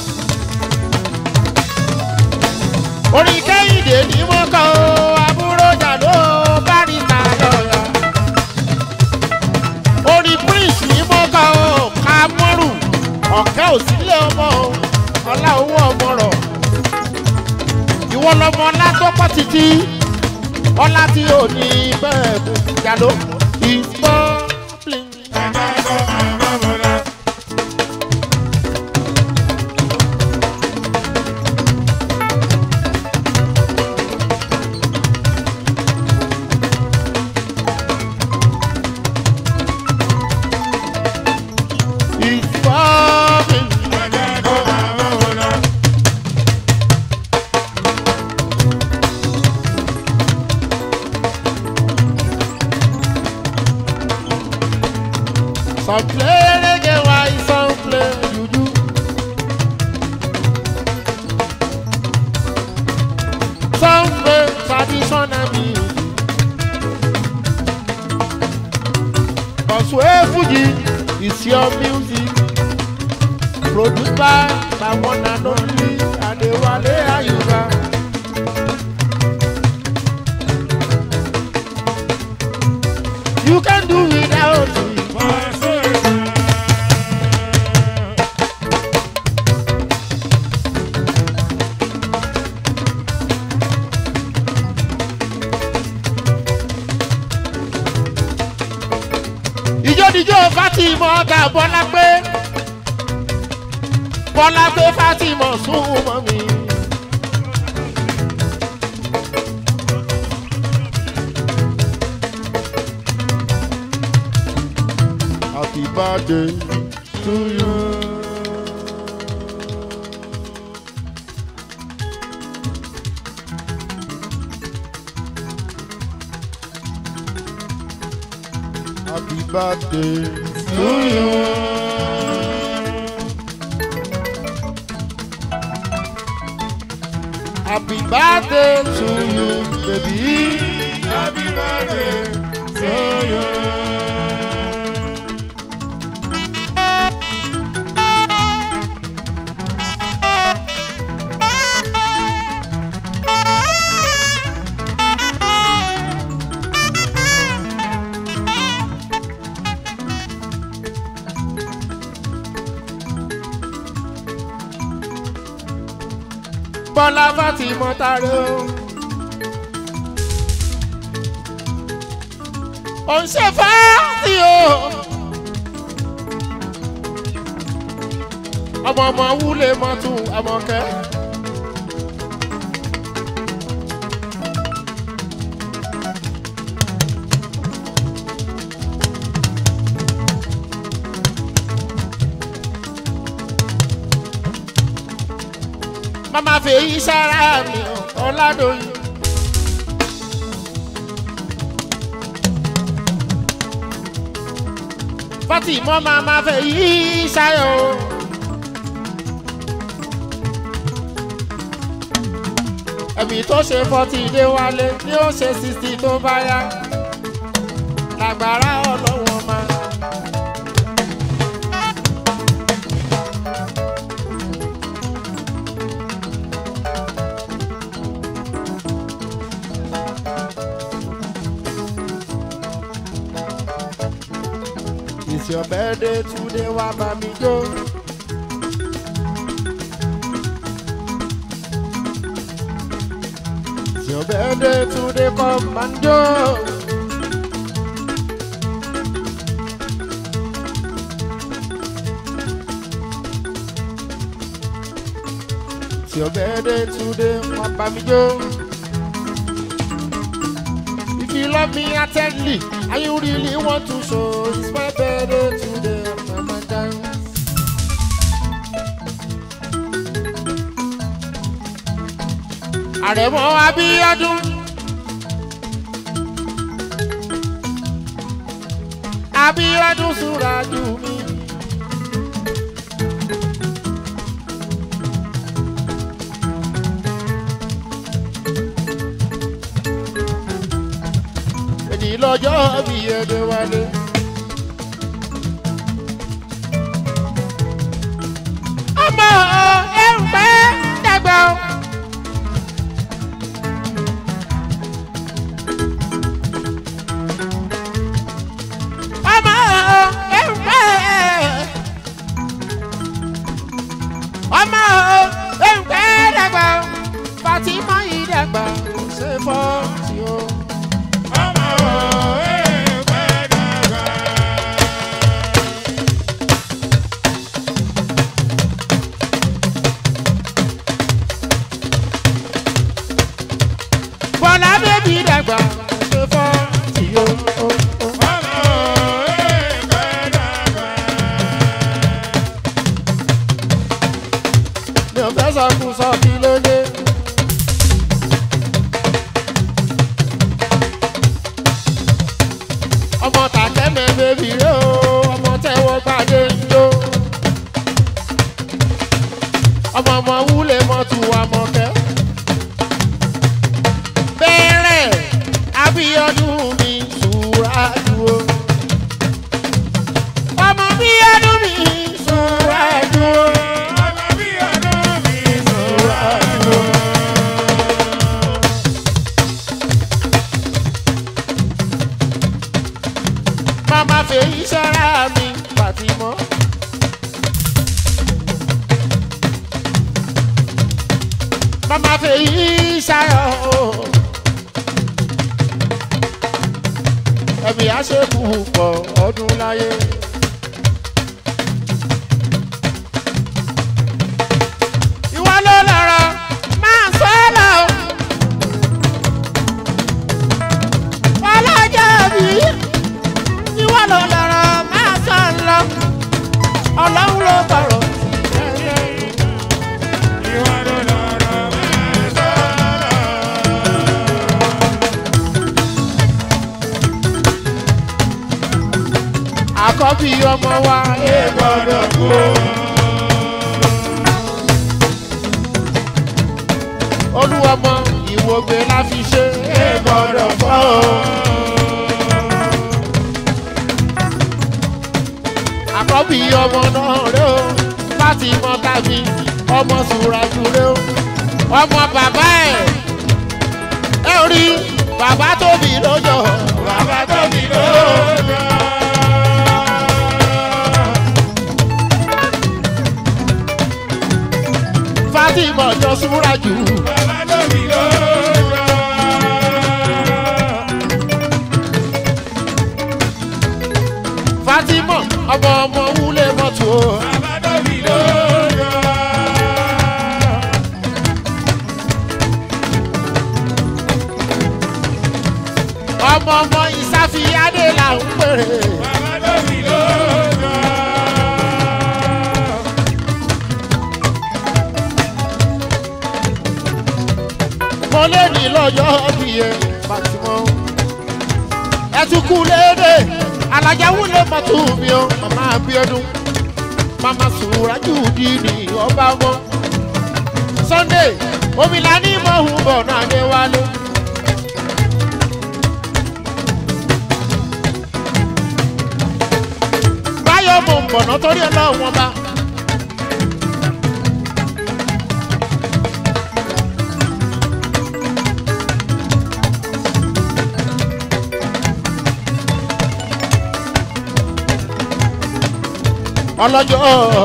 orí kẹ́hìndé ní mọ́kàn o àbúrò jà ló báríta lọ́la. orí prince ní mọ́kàn o kámọ́rù ọ̀kẹ́ òsínlẹ̀ ọmọ o ọlá owó ọmọ rọ̀. ìwọ lọmọ ọlá tó pọ̀ títí ọlá tí ò ní bẹ́ẹ̀ bù jà ló ìgbọ́ bling. ìgbọ́ bling. Some play reggae, why some play juju. Some play traditional music. Cause where Fuji is your music. Produced by my one and only Adewale Ayuba. You can do without me. ìjódìjó fatima ọgá bọ́lá pé bọ́lá pé fatima sún mọ́ mi. happy birthday to you. Happy birthday to you. Happy birthday to you, baby. Happy birthday to you. Bọ́lá Fátímọ̀ tààrẹ o. Ò ń ṣe fáàtì o. Ọmọ ọmọ wúlé mọ́tò àmọ̀kẹ́. mama fèyí sára mi ọ̀làdọ̀yìn. Fatima mama fèyí sáyọ̀. ẹ̀mí tó ṣe forty dé wálé ni ó ṣe sixty tó bá yá lágbára ọlọ́wọ́n máa. It's your birthday today, wá bá mi jó. It's your birthday today, come and jó. It's your birthday today, wá bá mi jó. If you love me attentively and you really want to show, it's my birthday today, mama dance. Àrẹ̀mọ Abíọ́dún. Abíọ́dún Súràjù mi. Èdè lọ́jọ́ bí ẹ̀dẹ̀ wálé. Ọmọ ẹ̀ ń pẹ́ dàgbà o. ọmọ ẹ̀ǹpẹ́ ọmọ ẹ̀ǹpẹ́ dàgbà Fatima yìí dàgbà kò ṣe fọ́ tí ó. ọmọ ẹ̀ẹ́pẹ́ dàgbà. Bọ́lá bébí dàgbà kò ṣe fọ́ tí ó. ọmọ ẹ̀ẹ́pẹ́ dàgbà. mi ò fẹ́ sọ kù sọ kí ló dé. ọmọ tàkẹ́mẹ́ bèbí rẹ̀ o ọmọ tẹ́wọ́ gbàdé ń jó. ọmọ ọmọ wúlé mọ́tò àmọ̀kẹ́. bẹ́ẹ̀rẹ̀ Abíọ́dún mi sùúrà dúró. ọmọ Bíọ́dún mi sùúrà dúró. ọmọ bí ọdún mi sọ̀rọ̀. Mama fèyí sára mi Fàtímọ́. Mama fèyí sáyọ̀ o. Ẹ̀mí àṣekù pọ̀ ọdún láyé. Ìwọ ló lọ̀rọ̀ máa sọ lọ. Ọlọ́jọ́ bíi ìwọ ló lọ́rọ̀ máa sọ ń lọ ọlọ́run ló bọ̀rọ̀ ìwọ ló lọ́rọ̀ máa sọ̀rọ̀. àkọ́bí ọmọ wa ẹ gbọ́dọ̀ kú. olúwọmọ ìwògbé la fi ṣe ẹ gbọ́dọ̀ fọ́ o. àkọ́bí ọmọ náà rẹ o láti mọ tàbí ọmọ sùràjù rẹ o ọmọ bàbá ẹ ẹ rí bàbá tóbi lójó bàbá tóbi lójó. Fatima jọ Súràjù. Bàbá tóbi lójó. Fatima ọmọ ọmọ wúlé mọ́tò. Bàbá tóbi lójó. ọmọ ọmọ ìsáfíyádé là ń pèrè. Bàbá tóbi lójó. kú léde alájà wúlé mọ́tò mi o màmá abiodun màmá sùúrájú dìní ọba wọn sunday omila ní mọ̀hún bọ̀ náà dé wálé. báyọ̀ mò ń bọ̀nà torí ọlọ́run wọn bá. ọlọ́jọ́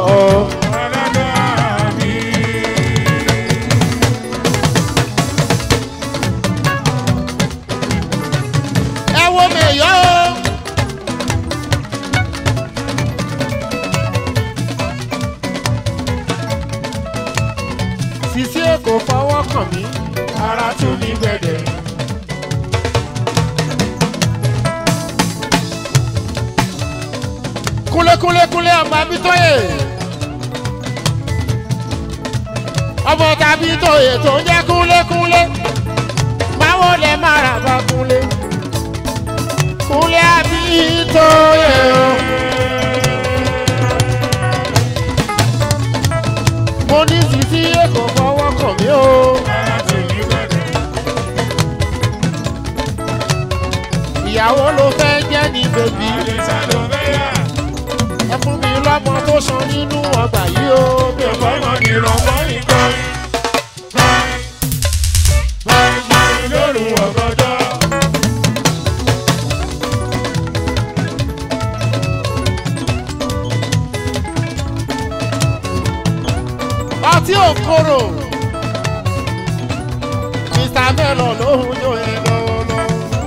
ẹ wo mi yọ o. sisi èkó fọwọ́ kàn mí ara tún mi gbẹ̀dẹ̀. kúlékúlékúlé ọmọ abitóye ọmọ tàbí tóye tó ń jẹ́ kúlékúlé báwo lè má ra bá kúlé kúlé abitóye o. mo ní sisi èkó fọwọ́ kàn mí o. ìyàwó ló fẹ́ jẹ́ ní bèbí ẹ fún mi lọ́mọ tó san nínú ọgbà yìí o. mi ò fọ́ mọ́ ní ìrànwọ́ nìkan. ọtí òkòrò mr melo lóhùn yóò yẹ lọ́wọ́lọ́wọ́.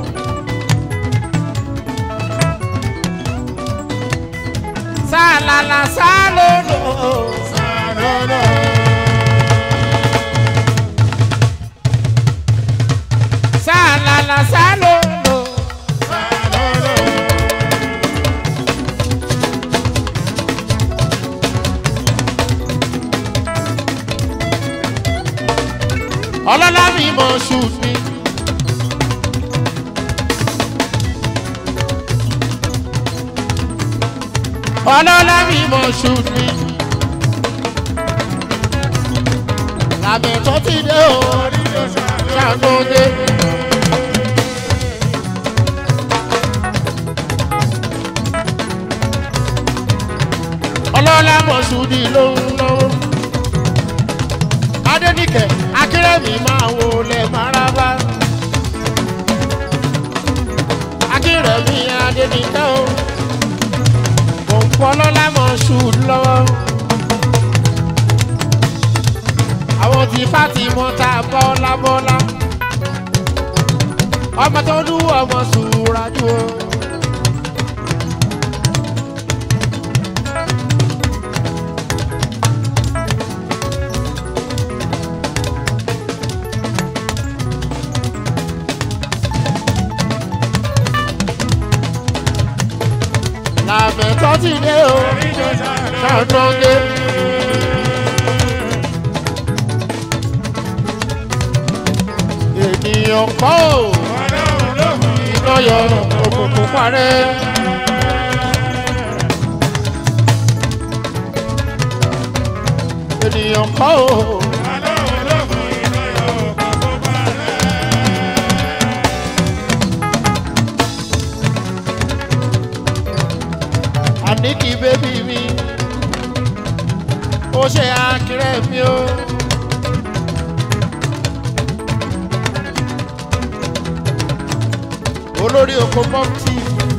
sálálá sálólò sálólò. sálálá sálólò sálólò. ọlọ́lá mi mọ̀ ṣùt mi. ọlọ́lá mi mọ̀ ṣùt mi. làmì tó ti dé o ṣàgbọ́dé. ọlọ́lá mọ̀ ṣùdì lóhùn lọ́wọ́. adẹ́nìkẹ́ akérèmí máa wo lẹ̀ maraba. akérèmí adẹ́nìkẹ́ o òǹkọ́lọ́lá mọ̀ ṣùd lọ́wọ́. àwọn tí fati mọ́ta bọ́lá bọ́lá. ọmọ tó dúró ọmọ sùúrájú o. làmẹ̀tọ́ ti dé o ṣàtúndé. ènìyàn kọ́ ò iná yọ òkùnkùn parẹ́. ènìyàn kọ́ ò àní kí bébí mi ó ṣe àkìrẹ́ mi o. olórí oko pọ́ńtì.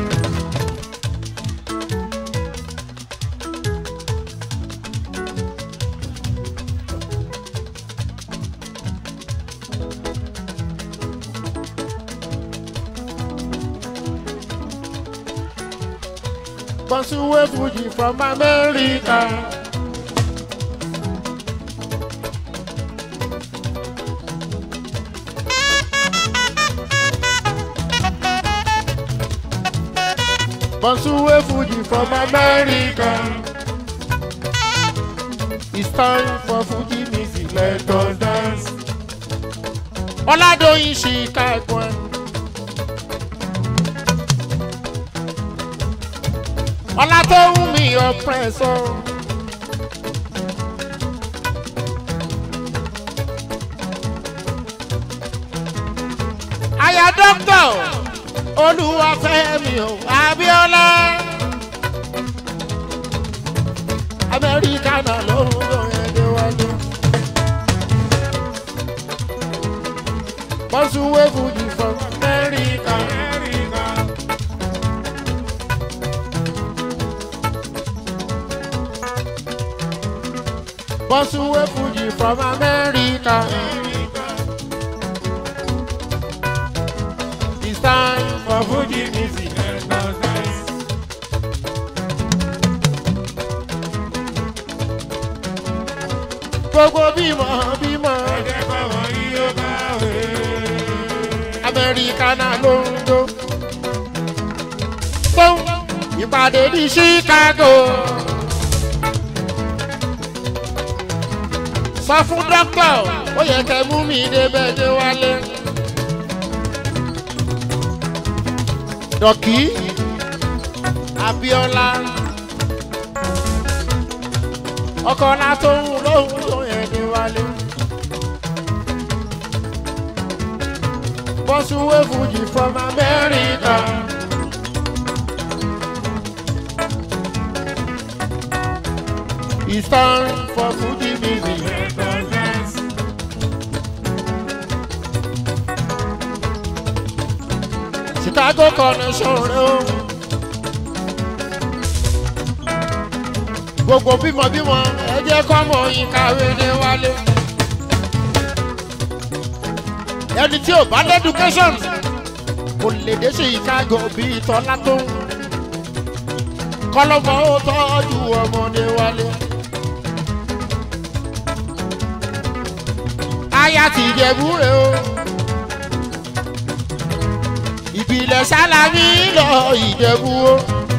Bonsuwe Fuji from America. Bonsuwe Fuji from America. It's time for Fuji music, let us dance. Oladoyin Chicago. ọlá tó ń mi ọ̀pẹ̀sọ̀. aya dókítà olúwàfẹ́mi ò abíọ́lá amẹ́ríkà náà ló ń lò ẹ̀dẹ̀ wájú. bọ́sùwé fújì from amẹ́ríkà. bọ́sùwé fújì from amẹ́ríkà. It's time for Fuji music. Gbogbo bímọ bímọ Amẹ́ríkà náà ló ń jó. Fún ìpàdé ní Chicago. Sọ fún dókítà, ó yẹ kẹ́ mú mi débẹ̀ dé wálé. Dọ̀kí Abíọ́lá ọkọ̀ náà tó ń lóhùn tó yẹn ní wálé. Bọ́sùwé Fújì from America. It's time for Fuji music. Chicago connection rẹ o. Gbogbo bímọbímọ ẹ jẹ́ kọ́mọ yín kàwé ní wálé. Ẹni tí ò bá ní education kò lè dé Chicago bíi tọ́lá tó ń. Kọ́lọ́mọ ó tọ́jú ọmọdé wálé. Aya ti Ìjẹ̀bú rẹ o ìbílẹ̀ sálámí lọ ìjẹ̀bú o.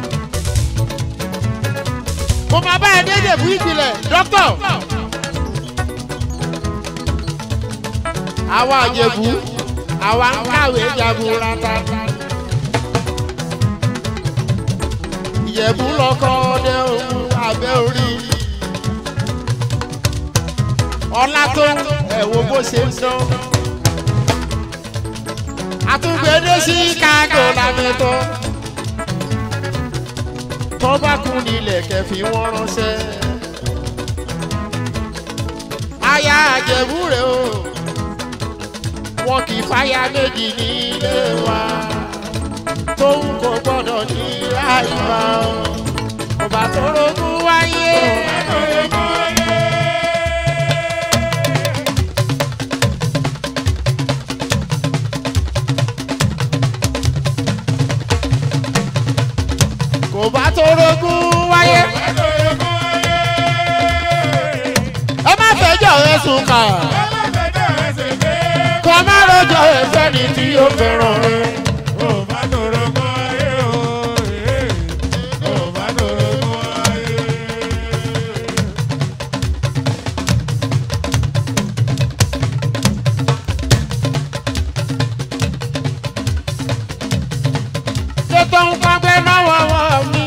mo máa bá ẹ dédé fún ìbílẹ̀ dókítà. àwa àjẹ̀bú àwa ń kàwé jaburata. ìjẹ̀bú lọkọ ọdẹ òun abẹ́ orí. ọlá tó ẹ̀wọ̀ bó ṣe ń dán àtúgbẹ́dẹ́ Chicago lámẹ́tọ́ tó bá kú nílẹ̀ kẹfì wọ́n ránṣẹ́ aya àjẹ̀bú rẹ̀ o wọn kì í fáyà méjì nílé wa tóun kò gbọ́dọ̀ ní àìmọ̀ ọba tó rogún wáyé. kò bá tó rogún wáyé. ẹ má fẹjọ́ rẹ sùn kà kó má rojọ́ ẹ̀fẹ́ ni tí ó fẹ́ràn rẹ. ṣé tó ń pàgbẹ́ náà wọ́wọ́ mi.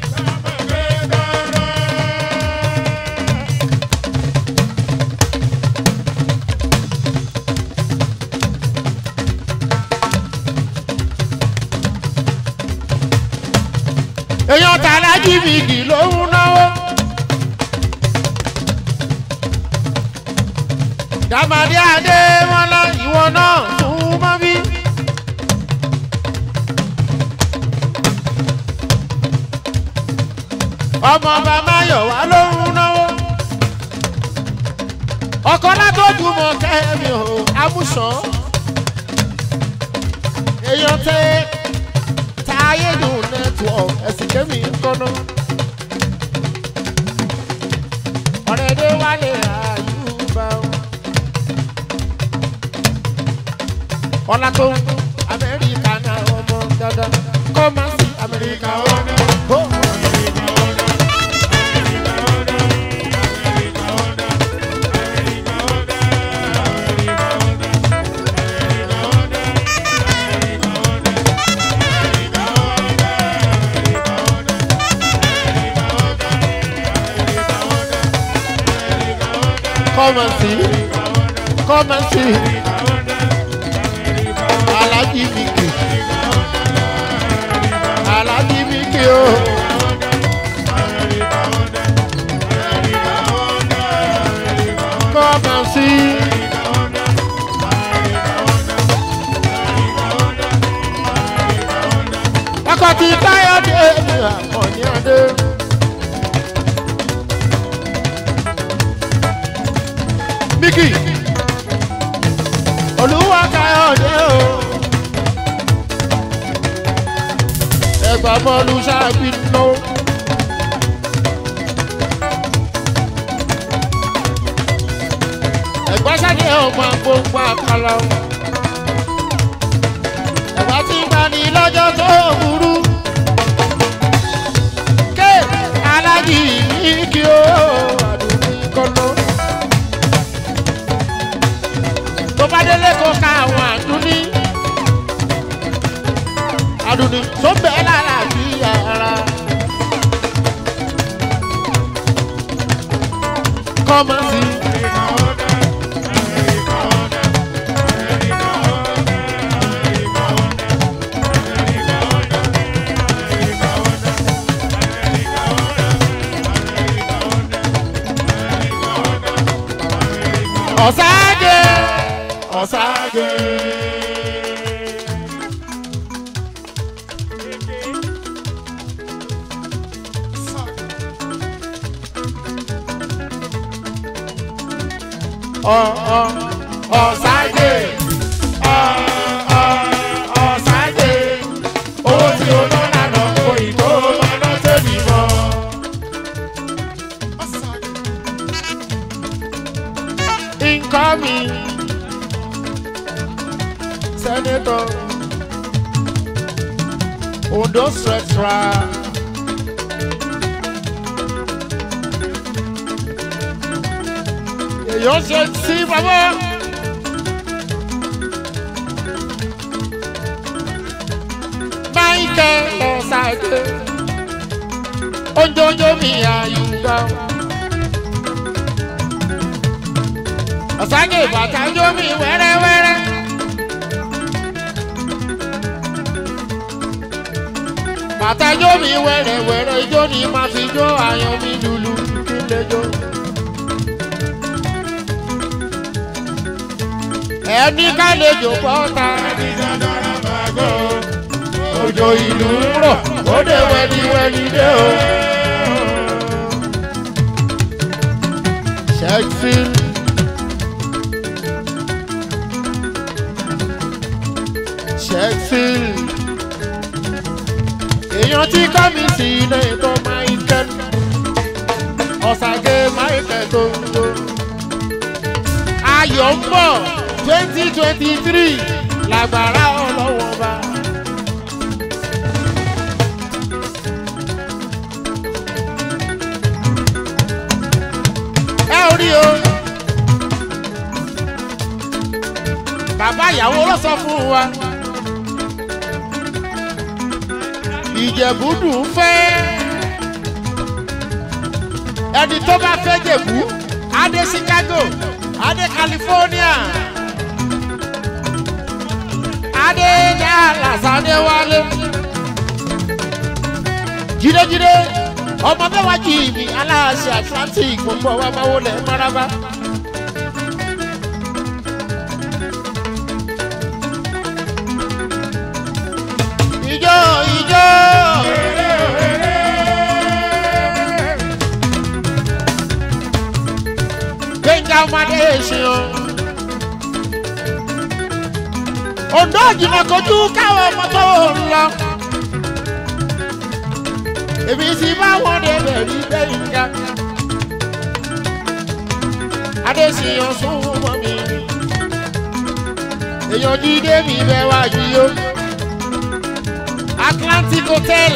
èèyàn tààrà jìbìtì ló ń náwó. dàmàdí adé wọn lọ ìwọ náà tún mọ́ bí. ọmọ ọba máyọ̀wá ló ń náwó. ọkọ látọ́jú mọ kẹ́mi ò amúsàn. èèyàn tẹ táyédùn network ẹ̀sìn kẹ́mi kọ́nà. ọ̀rẹ́dẹ́ wálé àyùbá o. ọlá tó amẹ́ríkà náà ọmọ dandan kọ́ máa sí amẹ́ríkà ọ̀nà. Come and see. Come and see. Alaji Miki. Alaji Miki o. Come and see. Akọ̀tì Káyọ̀dé ni àkànní adé. Miki. Olúwa Káyọ̀dé o. Ẹgbà bọ́ọ̀lù ṣáàbí lọ. Ẹ̀gbọ́n ṣáàdé ọmọ gbogbo àkàlà. Ẹ̀gbà tí ń bá ní lọ́jọ́ tó burú. Ké alájì ní kí o àdùnní kọ́nà. Tó bá délé kó ka àwọn àdúní. Àdùnní tó bẹ́ẹ̀ lára bí ara. Kọ́mọ sí. Ọ̀sáàgé. Ọ̀sáàgé. Ọ̀ ọ̀ ọ̀sáàgé. Ọ̀ ọ̀ ọ̀sáàgé. Owó tí o ná lànà kò ì tó máa ná tẹ̀mí mọ́. Incoming. Senator. Ondo Central. Èyàn ṣe sí bàbá. Michael Ọ̀sàdé. Ojoojó mi àyùbá. Ọ̀sàgé bàtà jó mi wẹ́rẹ́wẹ́rẹ́. Bàtà jó mi wẹ́rẹ́wẹ́rẹ́ ijó ni màá fi jó àyàn mi lulu kí n lè jó. Ẹni ká lè jò pọ́ta. Òjò ìlú ń rọ̀, ó dé wẹ́niwẹ́ni dé o. Sheffield. Sheffield. èèyàn tí kọ́ mi sí ilé tó Michael ọ̀sàgé Michael tó ń jó. ayọ̀ ń bọ̀ twenty twenty three làgbàrá ọlọ́wọ́ bá. ẹ ò rí o. bàbá ìyàwó ló sọ fún wa. ìjẹ̀bú-dùn fẹ́. ẹni tó bá fẹ́ jẹ̀bú adé Chicago adé California adé Dallas adé wálé. jídéjídé ọmọ mẹ́wàá jì mí aláàṣẹ Atlantic gbogbo wa máa wọlé maraba. ijó ijó. gbẹ̀ngà ọmọdé ṣe o. Ondo jìnnà kojú káwọn ọmọ tó ń lọ. Èmi sì bá wọn débẹ̀ rí gbẹ̀ngà. Adéṣiyàn sún mọ́ mi. Èèyàn jíde mi bẹ́ wá yí o. Atlantic Hotel.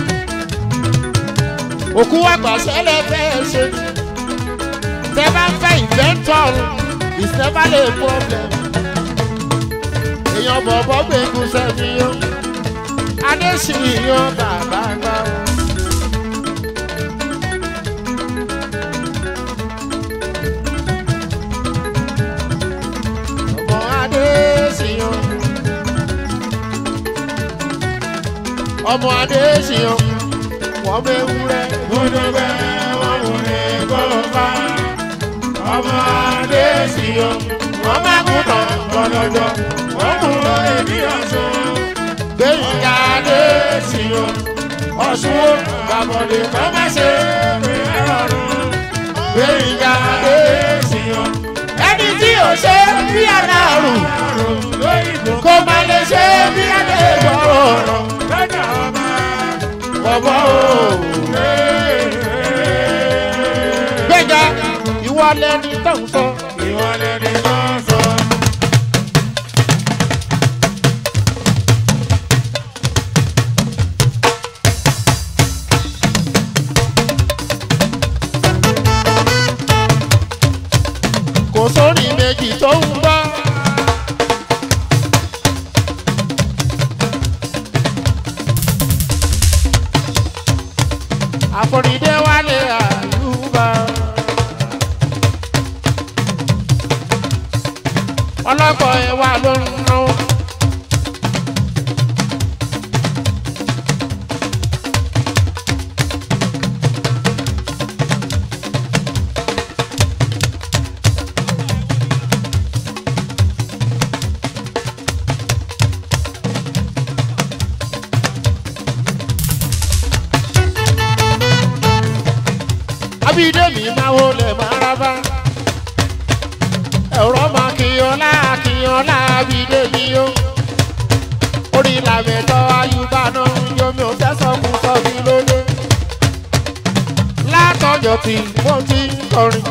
Òkú àgbà sẹ́lẹ̀ fẹ́ ṣe. Tẹ́ bá ń fẹ́ inventor, it's never a problem. Èèyàn bọ̀bọ̀ gbẹ̀gùn sẹ́mi o. Adéṣiyàn bàbá gbà o. ọmọ adéṣiyàn wọ́n bẹ wúrẹ́. Gbódúgbẹ́ wọn kò lè kó bá. Ọmọ Adéṣiyàn, wọ́n má kú tán gbọ́dọ̀jọ́. Wọ́n kú lórí bí ọ̀ṣun. gbẹ̀yìnká Adéṣiyàn, ọ̀ṣun ó gbàbọ̀dé kọ́ má ṣe pé ẹ̀rọ̀rùn. gbẹ̀yìnká Adéṣiyàn, ẹni tí ò ṣe bí aláàrùn àrùn lóyìnbó kó má lè ṣe bí adégbọ̀rọ̀ ọ̀rọ̀ lọ́jà ọba. bọ̀bọ̀ o. gbẹ̀gà ìwọ lẹni tó ń sọ. Ìwọlẹ̀ ni wọ́n sọ. kò sórí méjì tó ń bá. àforídé wálé àyùbá. ọlọ́kọ̀ ẹ̀ wà ló ń ná. abídẹ́mi máa wọlé máa rábá. ẹ̀rọ máa kíyànlá kíyànlá abídẹ́mi yó. orí làmẹ̀tọ́ ayúbá náà ń yomi ò tẹ́sán kù sọ́bí lóde. látọjọ́ tí mo ti ń kọrin.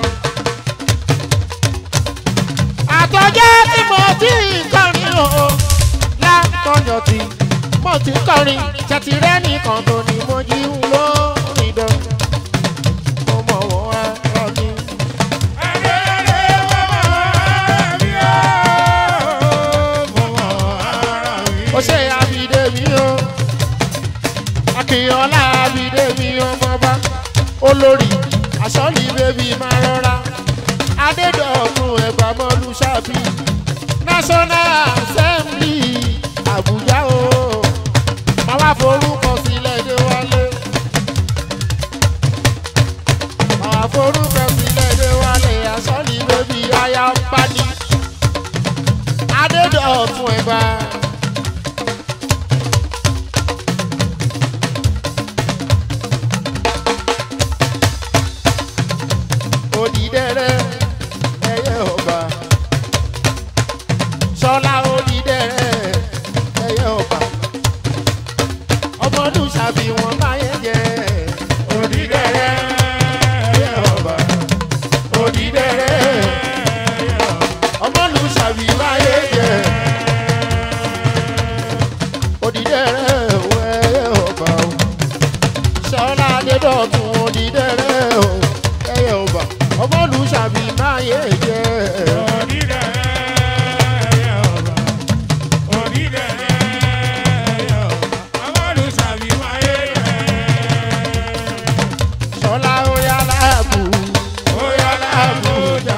àtọjọ́ tí mo ti ń kọrin o. látọjọ́ tí mo ti ń kọrin. ṣètìrẹ́ nìkan tó ní mo jí ń lórí dán mo mọ̀ wọ́n ara mi. ó ṣe àbídé mi o akínyànlá àbídé mi ọmọba olórí àṣọlì bébí máa rọra adédọ̀tun ẹ̀gbà mọ́lú ṣáàbì national assembly àbújá o máa wá forúkọ sílẹ̀ dé wálé. máa forúkọ sílẹ̀ dé wálé àṣọlì bébí aya ń bá ní adédọ̀tun ẹ̀gbà. odidẹrẹ ẹyẹ ọba sọlá odidẹrẹ ẹyẹ ọba ọmọdún ṣàbí wọn máa yẹ jẹ Odidẹrẹ ẹyẹ ọba. Odidẹrẹ ẹyẹ ọba. ọmọdún ṣàbí máa yẹ jẹ odidẹrẹ ẹyẹ ọba o sọlá adédọ̀tun odidẹrẹ ẹyẹ ọba ọmọdún ṣàbí máa yẹ jẹ. Odidẹrẹ ẹyẹ ọba. Odidẹrẹ ẹyẹ ọba. Amọ́lùsàbí wáyé rẹ̀. sọlá oyà láàbù Ó yá lábújá.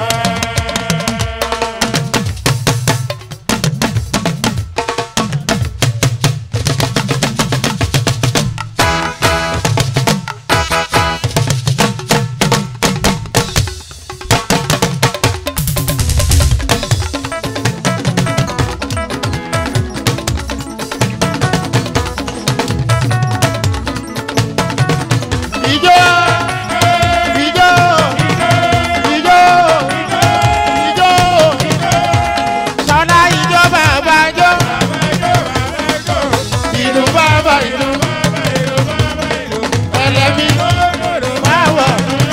ìjọ ìjọ ìjọ ìjọ sọlá ìjọ bàbá jọ ìlú bàbá ìlú ẹlẹ́mí báwọ̀.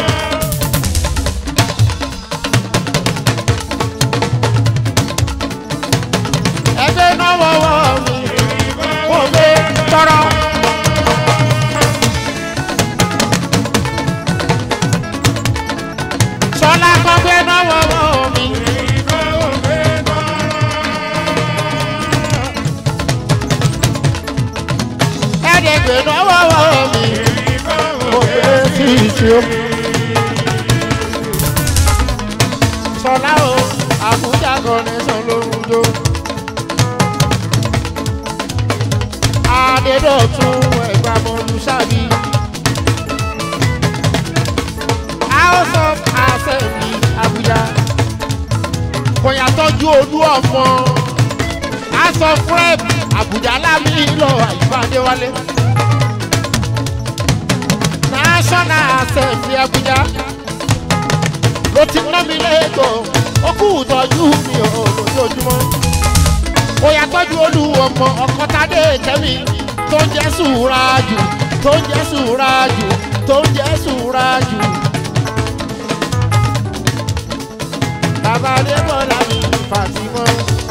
ẹgbẹ́ náà wọ́wọ́ mi kò gbé tọrọ. sọlá kan gbé náà wọ́wọ́ mi. ẹ̀ẹ́dẹ̀gbẹ̀ náà wọ́wọ́ mi. kò gbé sí ìṣe o. sọlá o àbújá connection lóhun jó. adédọ̀tún tọ́jú olú ọmọ aṣọ frep àbújá lámì lọ àyíbáde wálé national assembly àbújá ló ti ná mi lẹ́kọ̀ọ́ ó kú ìtọ́jú mi ò lójoojúmọ́ ó yà tọ́jú olú ọmọ ọkọ̀tàdé kẹ́mi tó ń jẹ́ sùúrájù tó ń jẹ́ sùúrájù tó ń jẹ́ sùúrájù. bàbá adébọ̀lá mi fàtìmọ́.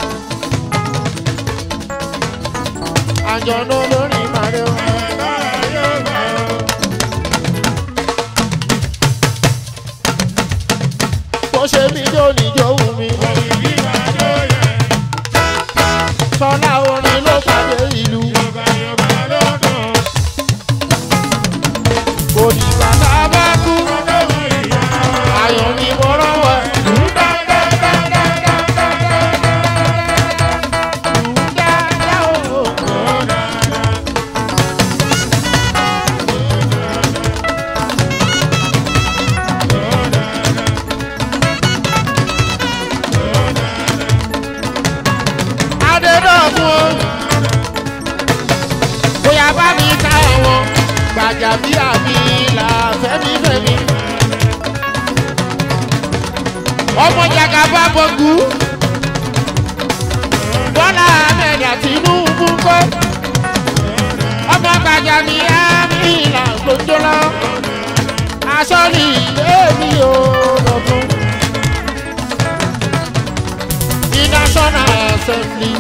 àjọ̀nà lórí màrẹ́ o. bó ṣe mí jó níjó wù mí. sọlá orin ló pàdé ìlú. kò ní bàbá bá kú. ayọ̀ ni mo rọ́wọ́ ẹ̀. adédọ́gbọ̀n bóyá bá mi ká wọn gbàjàbíà mi là fẹ́mifẹ́mi. ọmọ jàgàbá bọ̀gù bọ́lá ahmed àtinúbù kọ́ ọmọ gbàjàbíà mi là gbòjọ́lá aṣọ ní ilé mi ò lọ́dún. ní national assembly.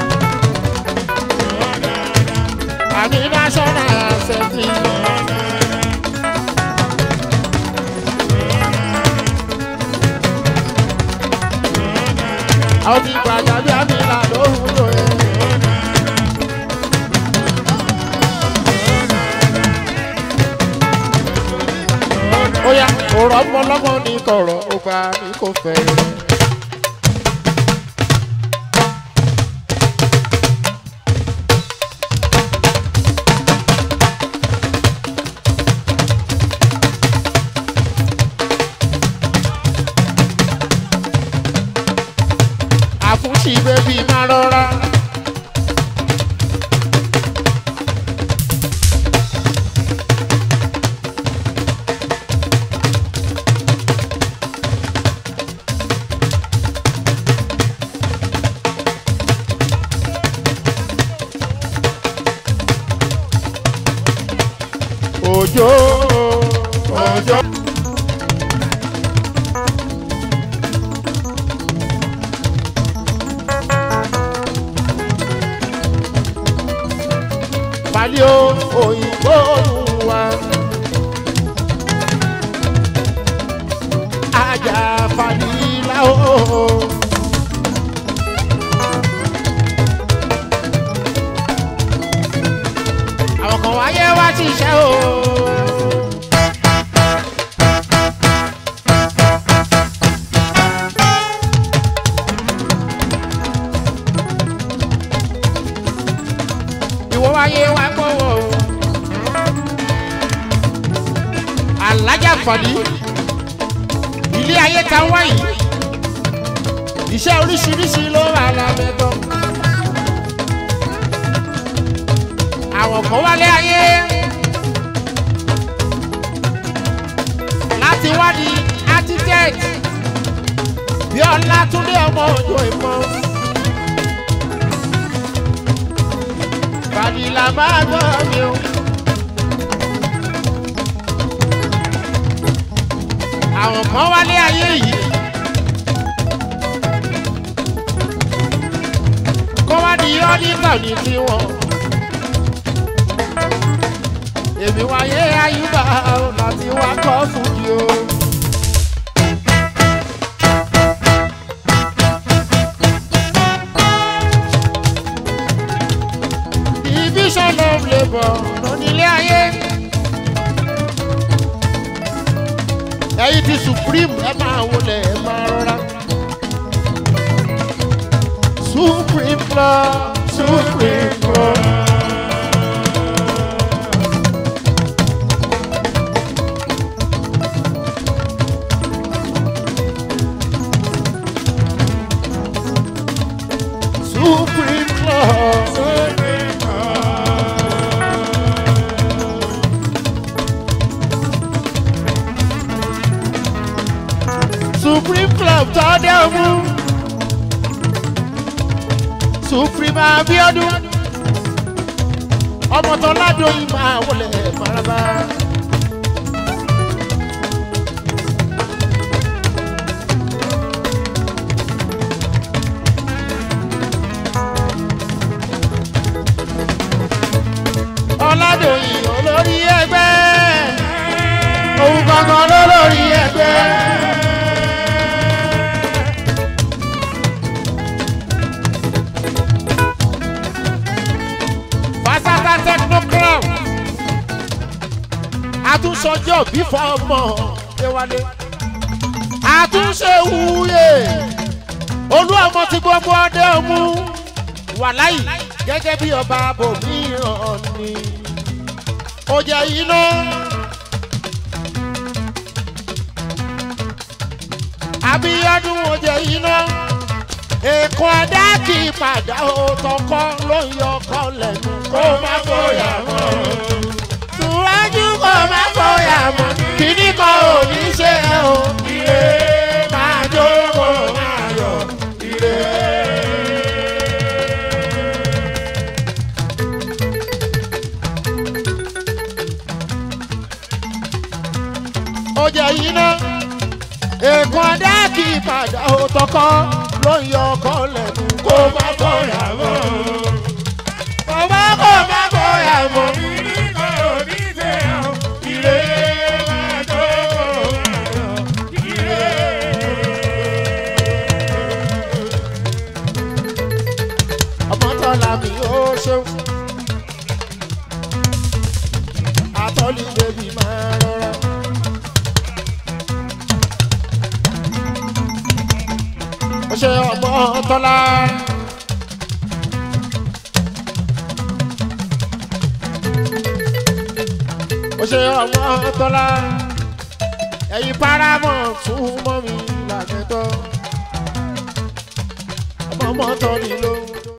àní national assembly. àwọn ti gbàgbà bí àmì ìlà lóhùn lóye. ó yá òrò ọmọ ọlọ́mọ ní kọ̀rọ̀ ó bá ní kò fẹ́. àfúnṣì bébí má rọra. òjò òjò. Balio òyìnbó wa. Ajá Falila o. Àwọn kan wáyé wá ti ṣẹ́ o. Ìwọ wáyé wá gbọ́wọ́ o. Alájà Fàdí. Ilé ayé ta wáyé. Iṣẹ́ oríṣiríṣi ló wà lábẹ́tọ̀. Àwọn kan wálé ayé. Láti wádìí architect. Bí Ọlátúndé ọmọ òjò ìmọ̀. Fàdílà máa gbọ́ mi o. Àwọn kan wálé ayé yìí. Kọ́ wá di ọ́dítà ní tiwọn. Èmi wáyé ayúbà o láti wá kọ́ fújì o. Division of labour lónílé ayé. Ẹyin ti supreme ẹ máa wọlé ẹ máa rọra. Supreme club, supreme club. supreme club tọ́dẹ̀ ọmú supreme abiodun ọmọ tó ládùn máa wọlé maraba. ọ̀làdòyìn olórí ẹgbẹ́ òun gangan lólórí ẹgbẹ́. Fasata technocrat àtúnṣọjọ́ bí fọmọ déwálé àtúnṣe wúyè olú ọmọ tí gbogbo ọdẹ ọmú wàláyì gẹ́gẹ́ bí ọba bòmíràn ni ó jẹ́ iná. Abíọ́dún ó jẹ́ iná èkó adá kì í padà ó tọkọ ló ń yọ ọkọ lẹ́nu kó má fòyà mọ́. Tùwájú kó má fòyà mọ́ kíní kan ò ní ṣe é o. Ire máa jókòó máa yọ ire. Ó jẹ́ iná èkó adá kì í padà ó tọkọ ló ń yọ ọkọ lẹ́nu kó má fòyà mọ́. Kó má kó má fòyà mọ́. ọmọ tọ́lá mi ó ṣeun. àtọ́lí bèbí máa rọra. ó ṣe ọmọ tọ́lá. ó ṣe ọmọ tọ́lá. ẹ̀yin paramọ̀ tún mọ́ mi làgẹ́tọ̀. ọmọ mọ́tò ni ló ń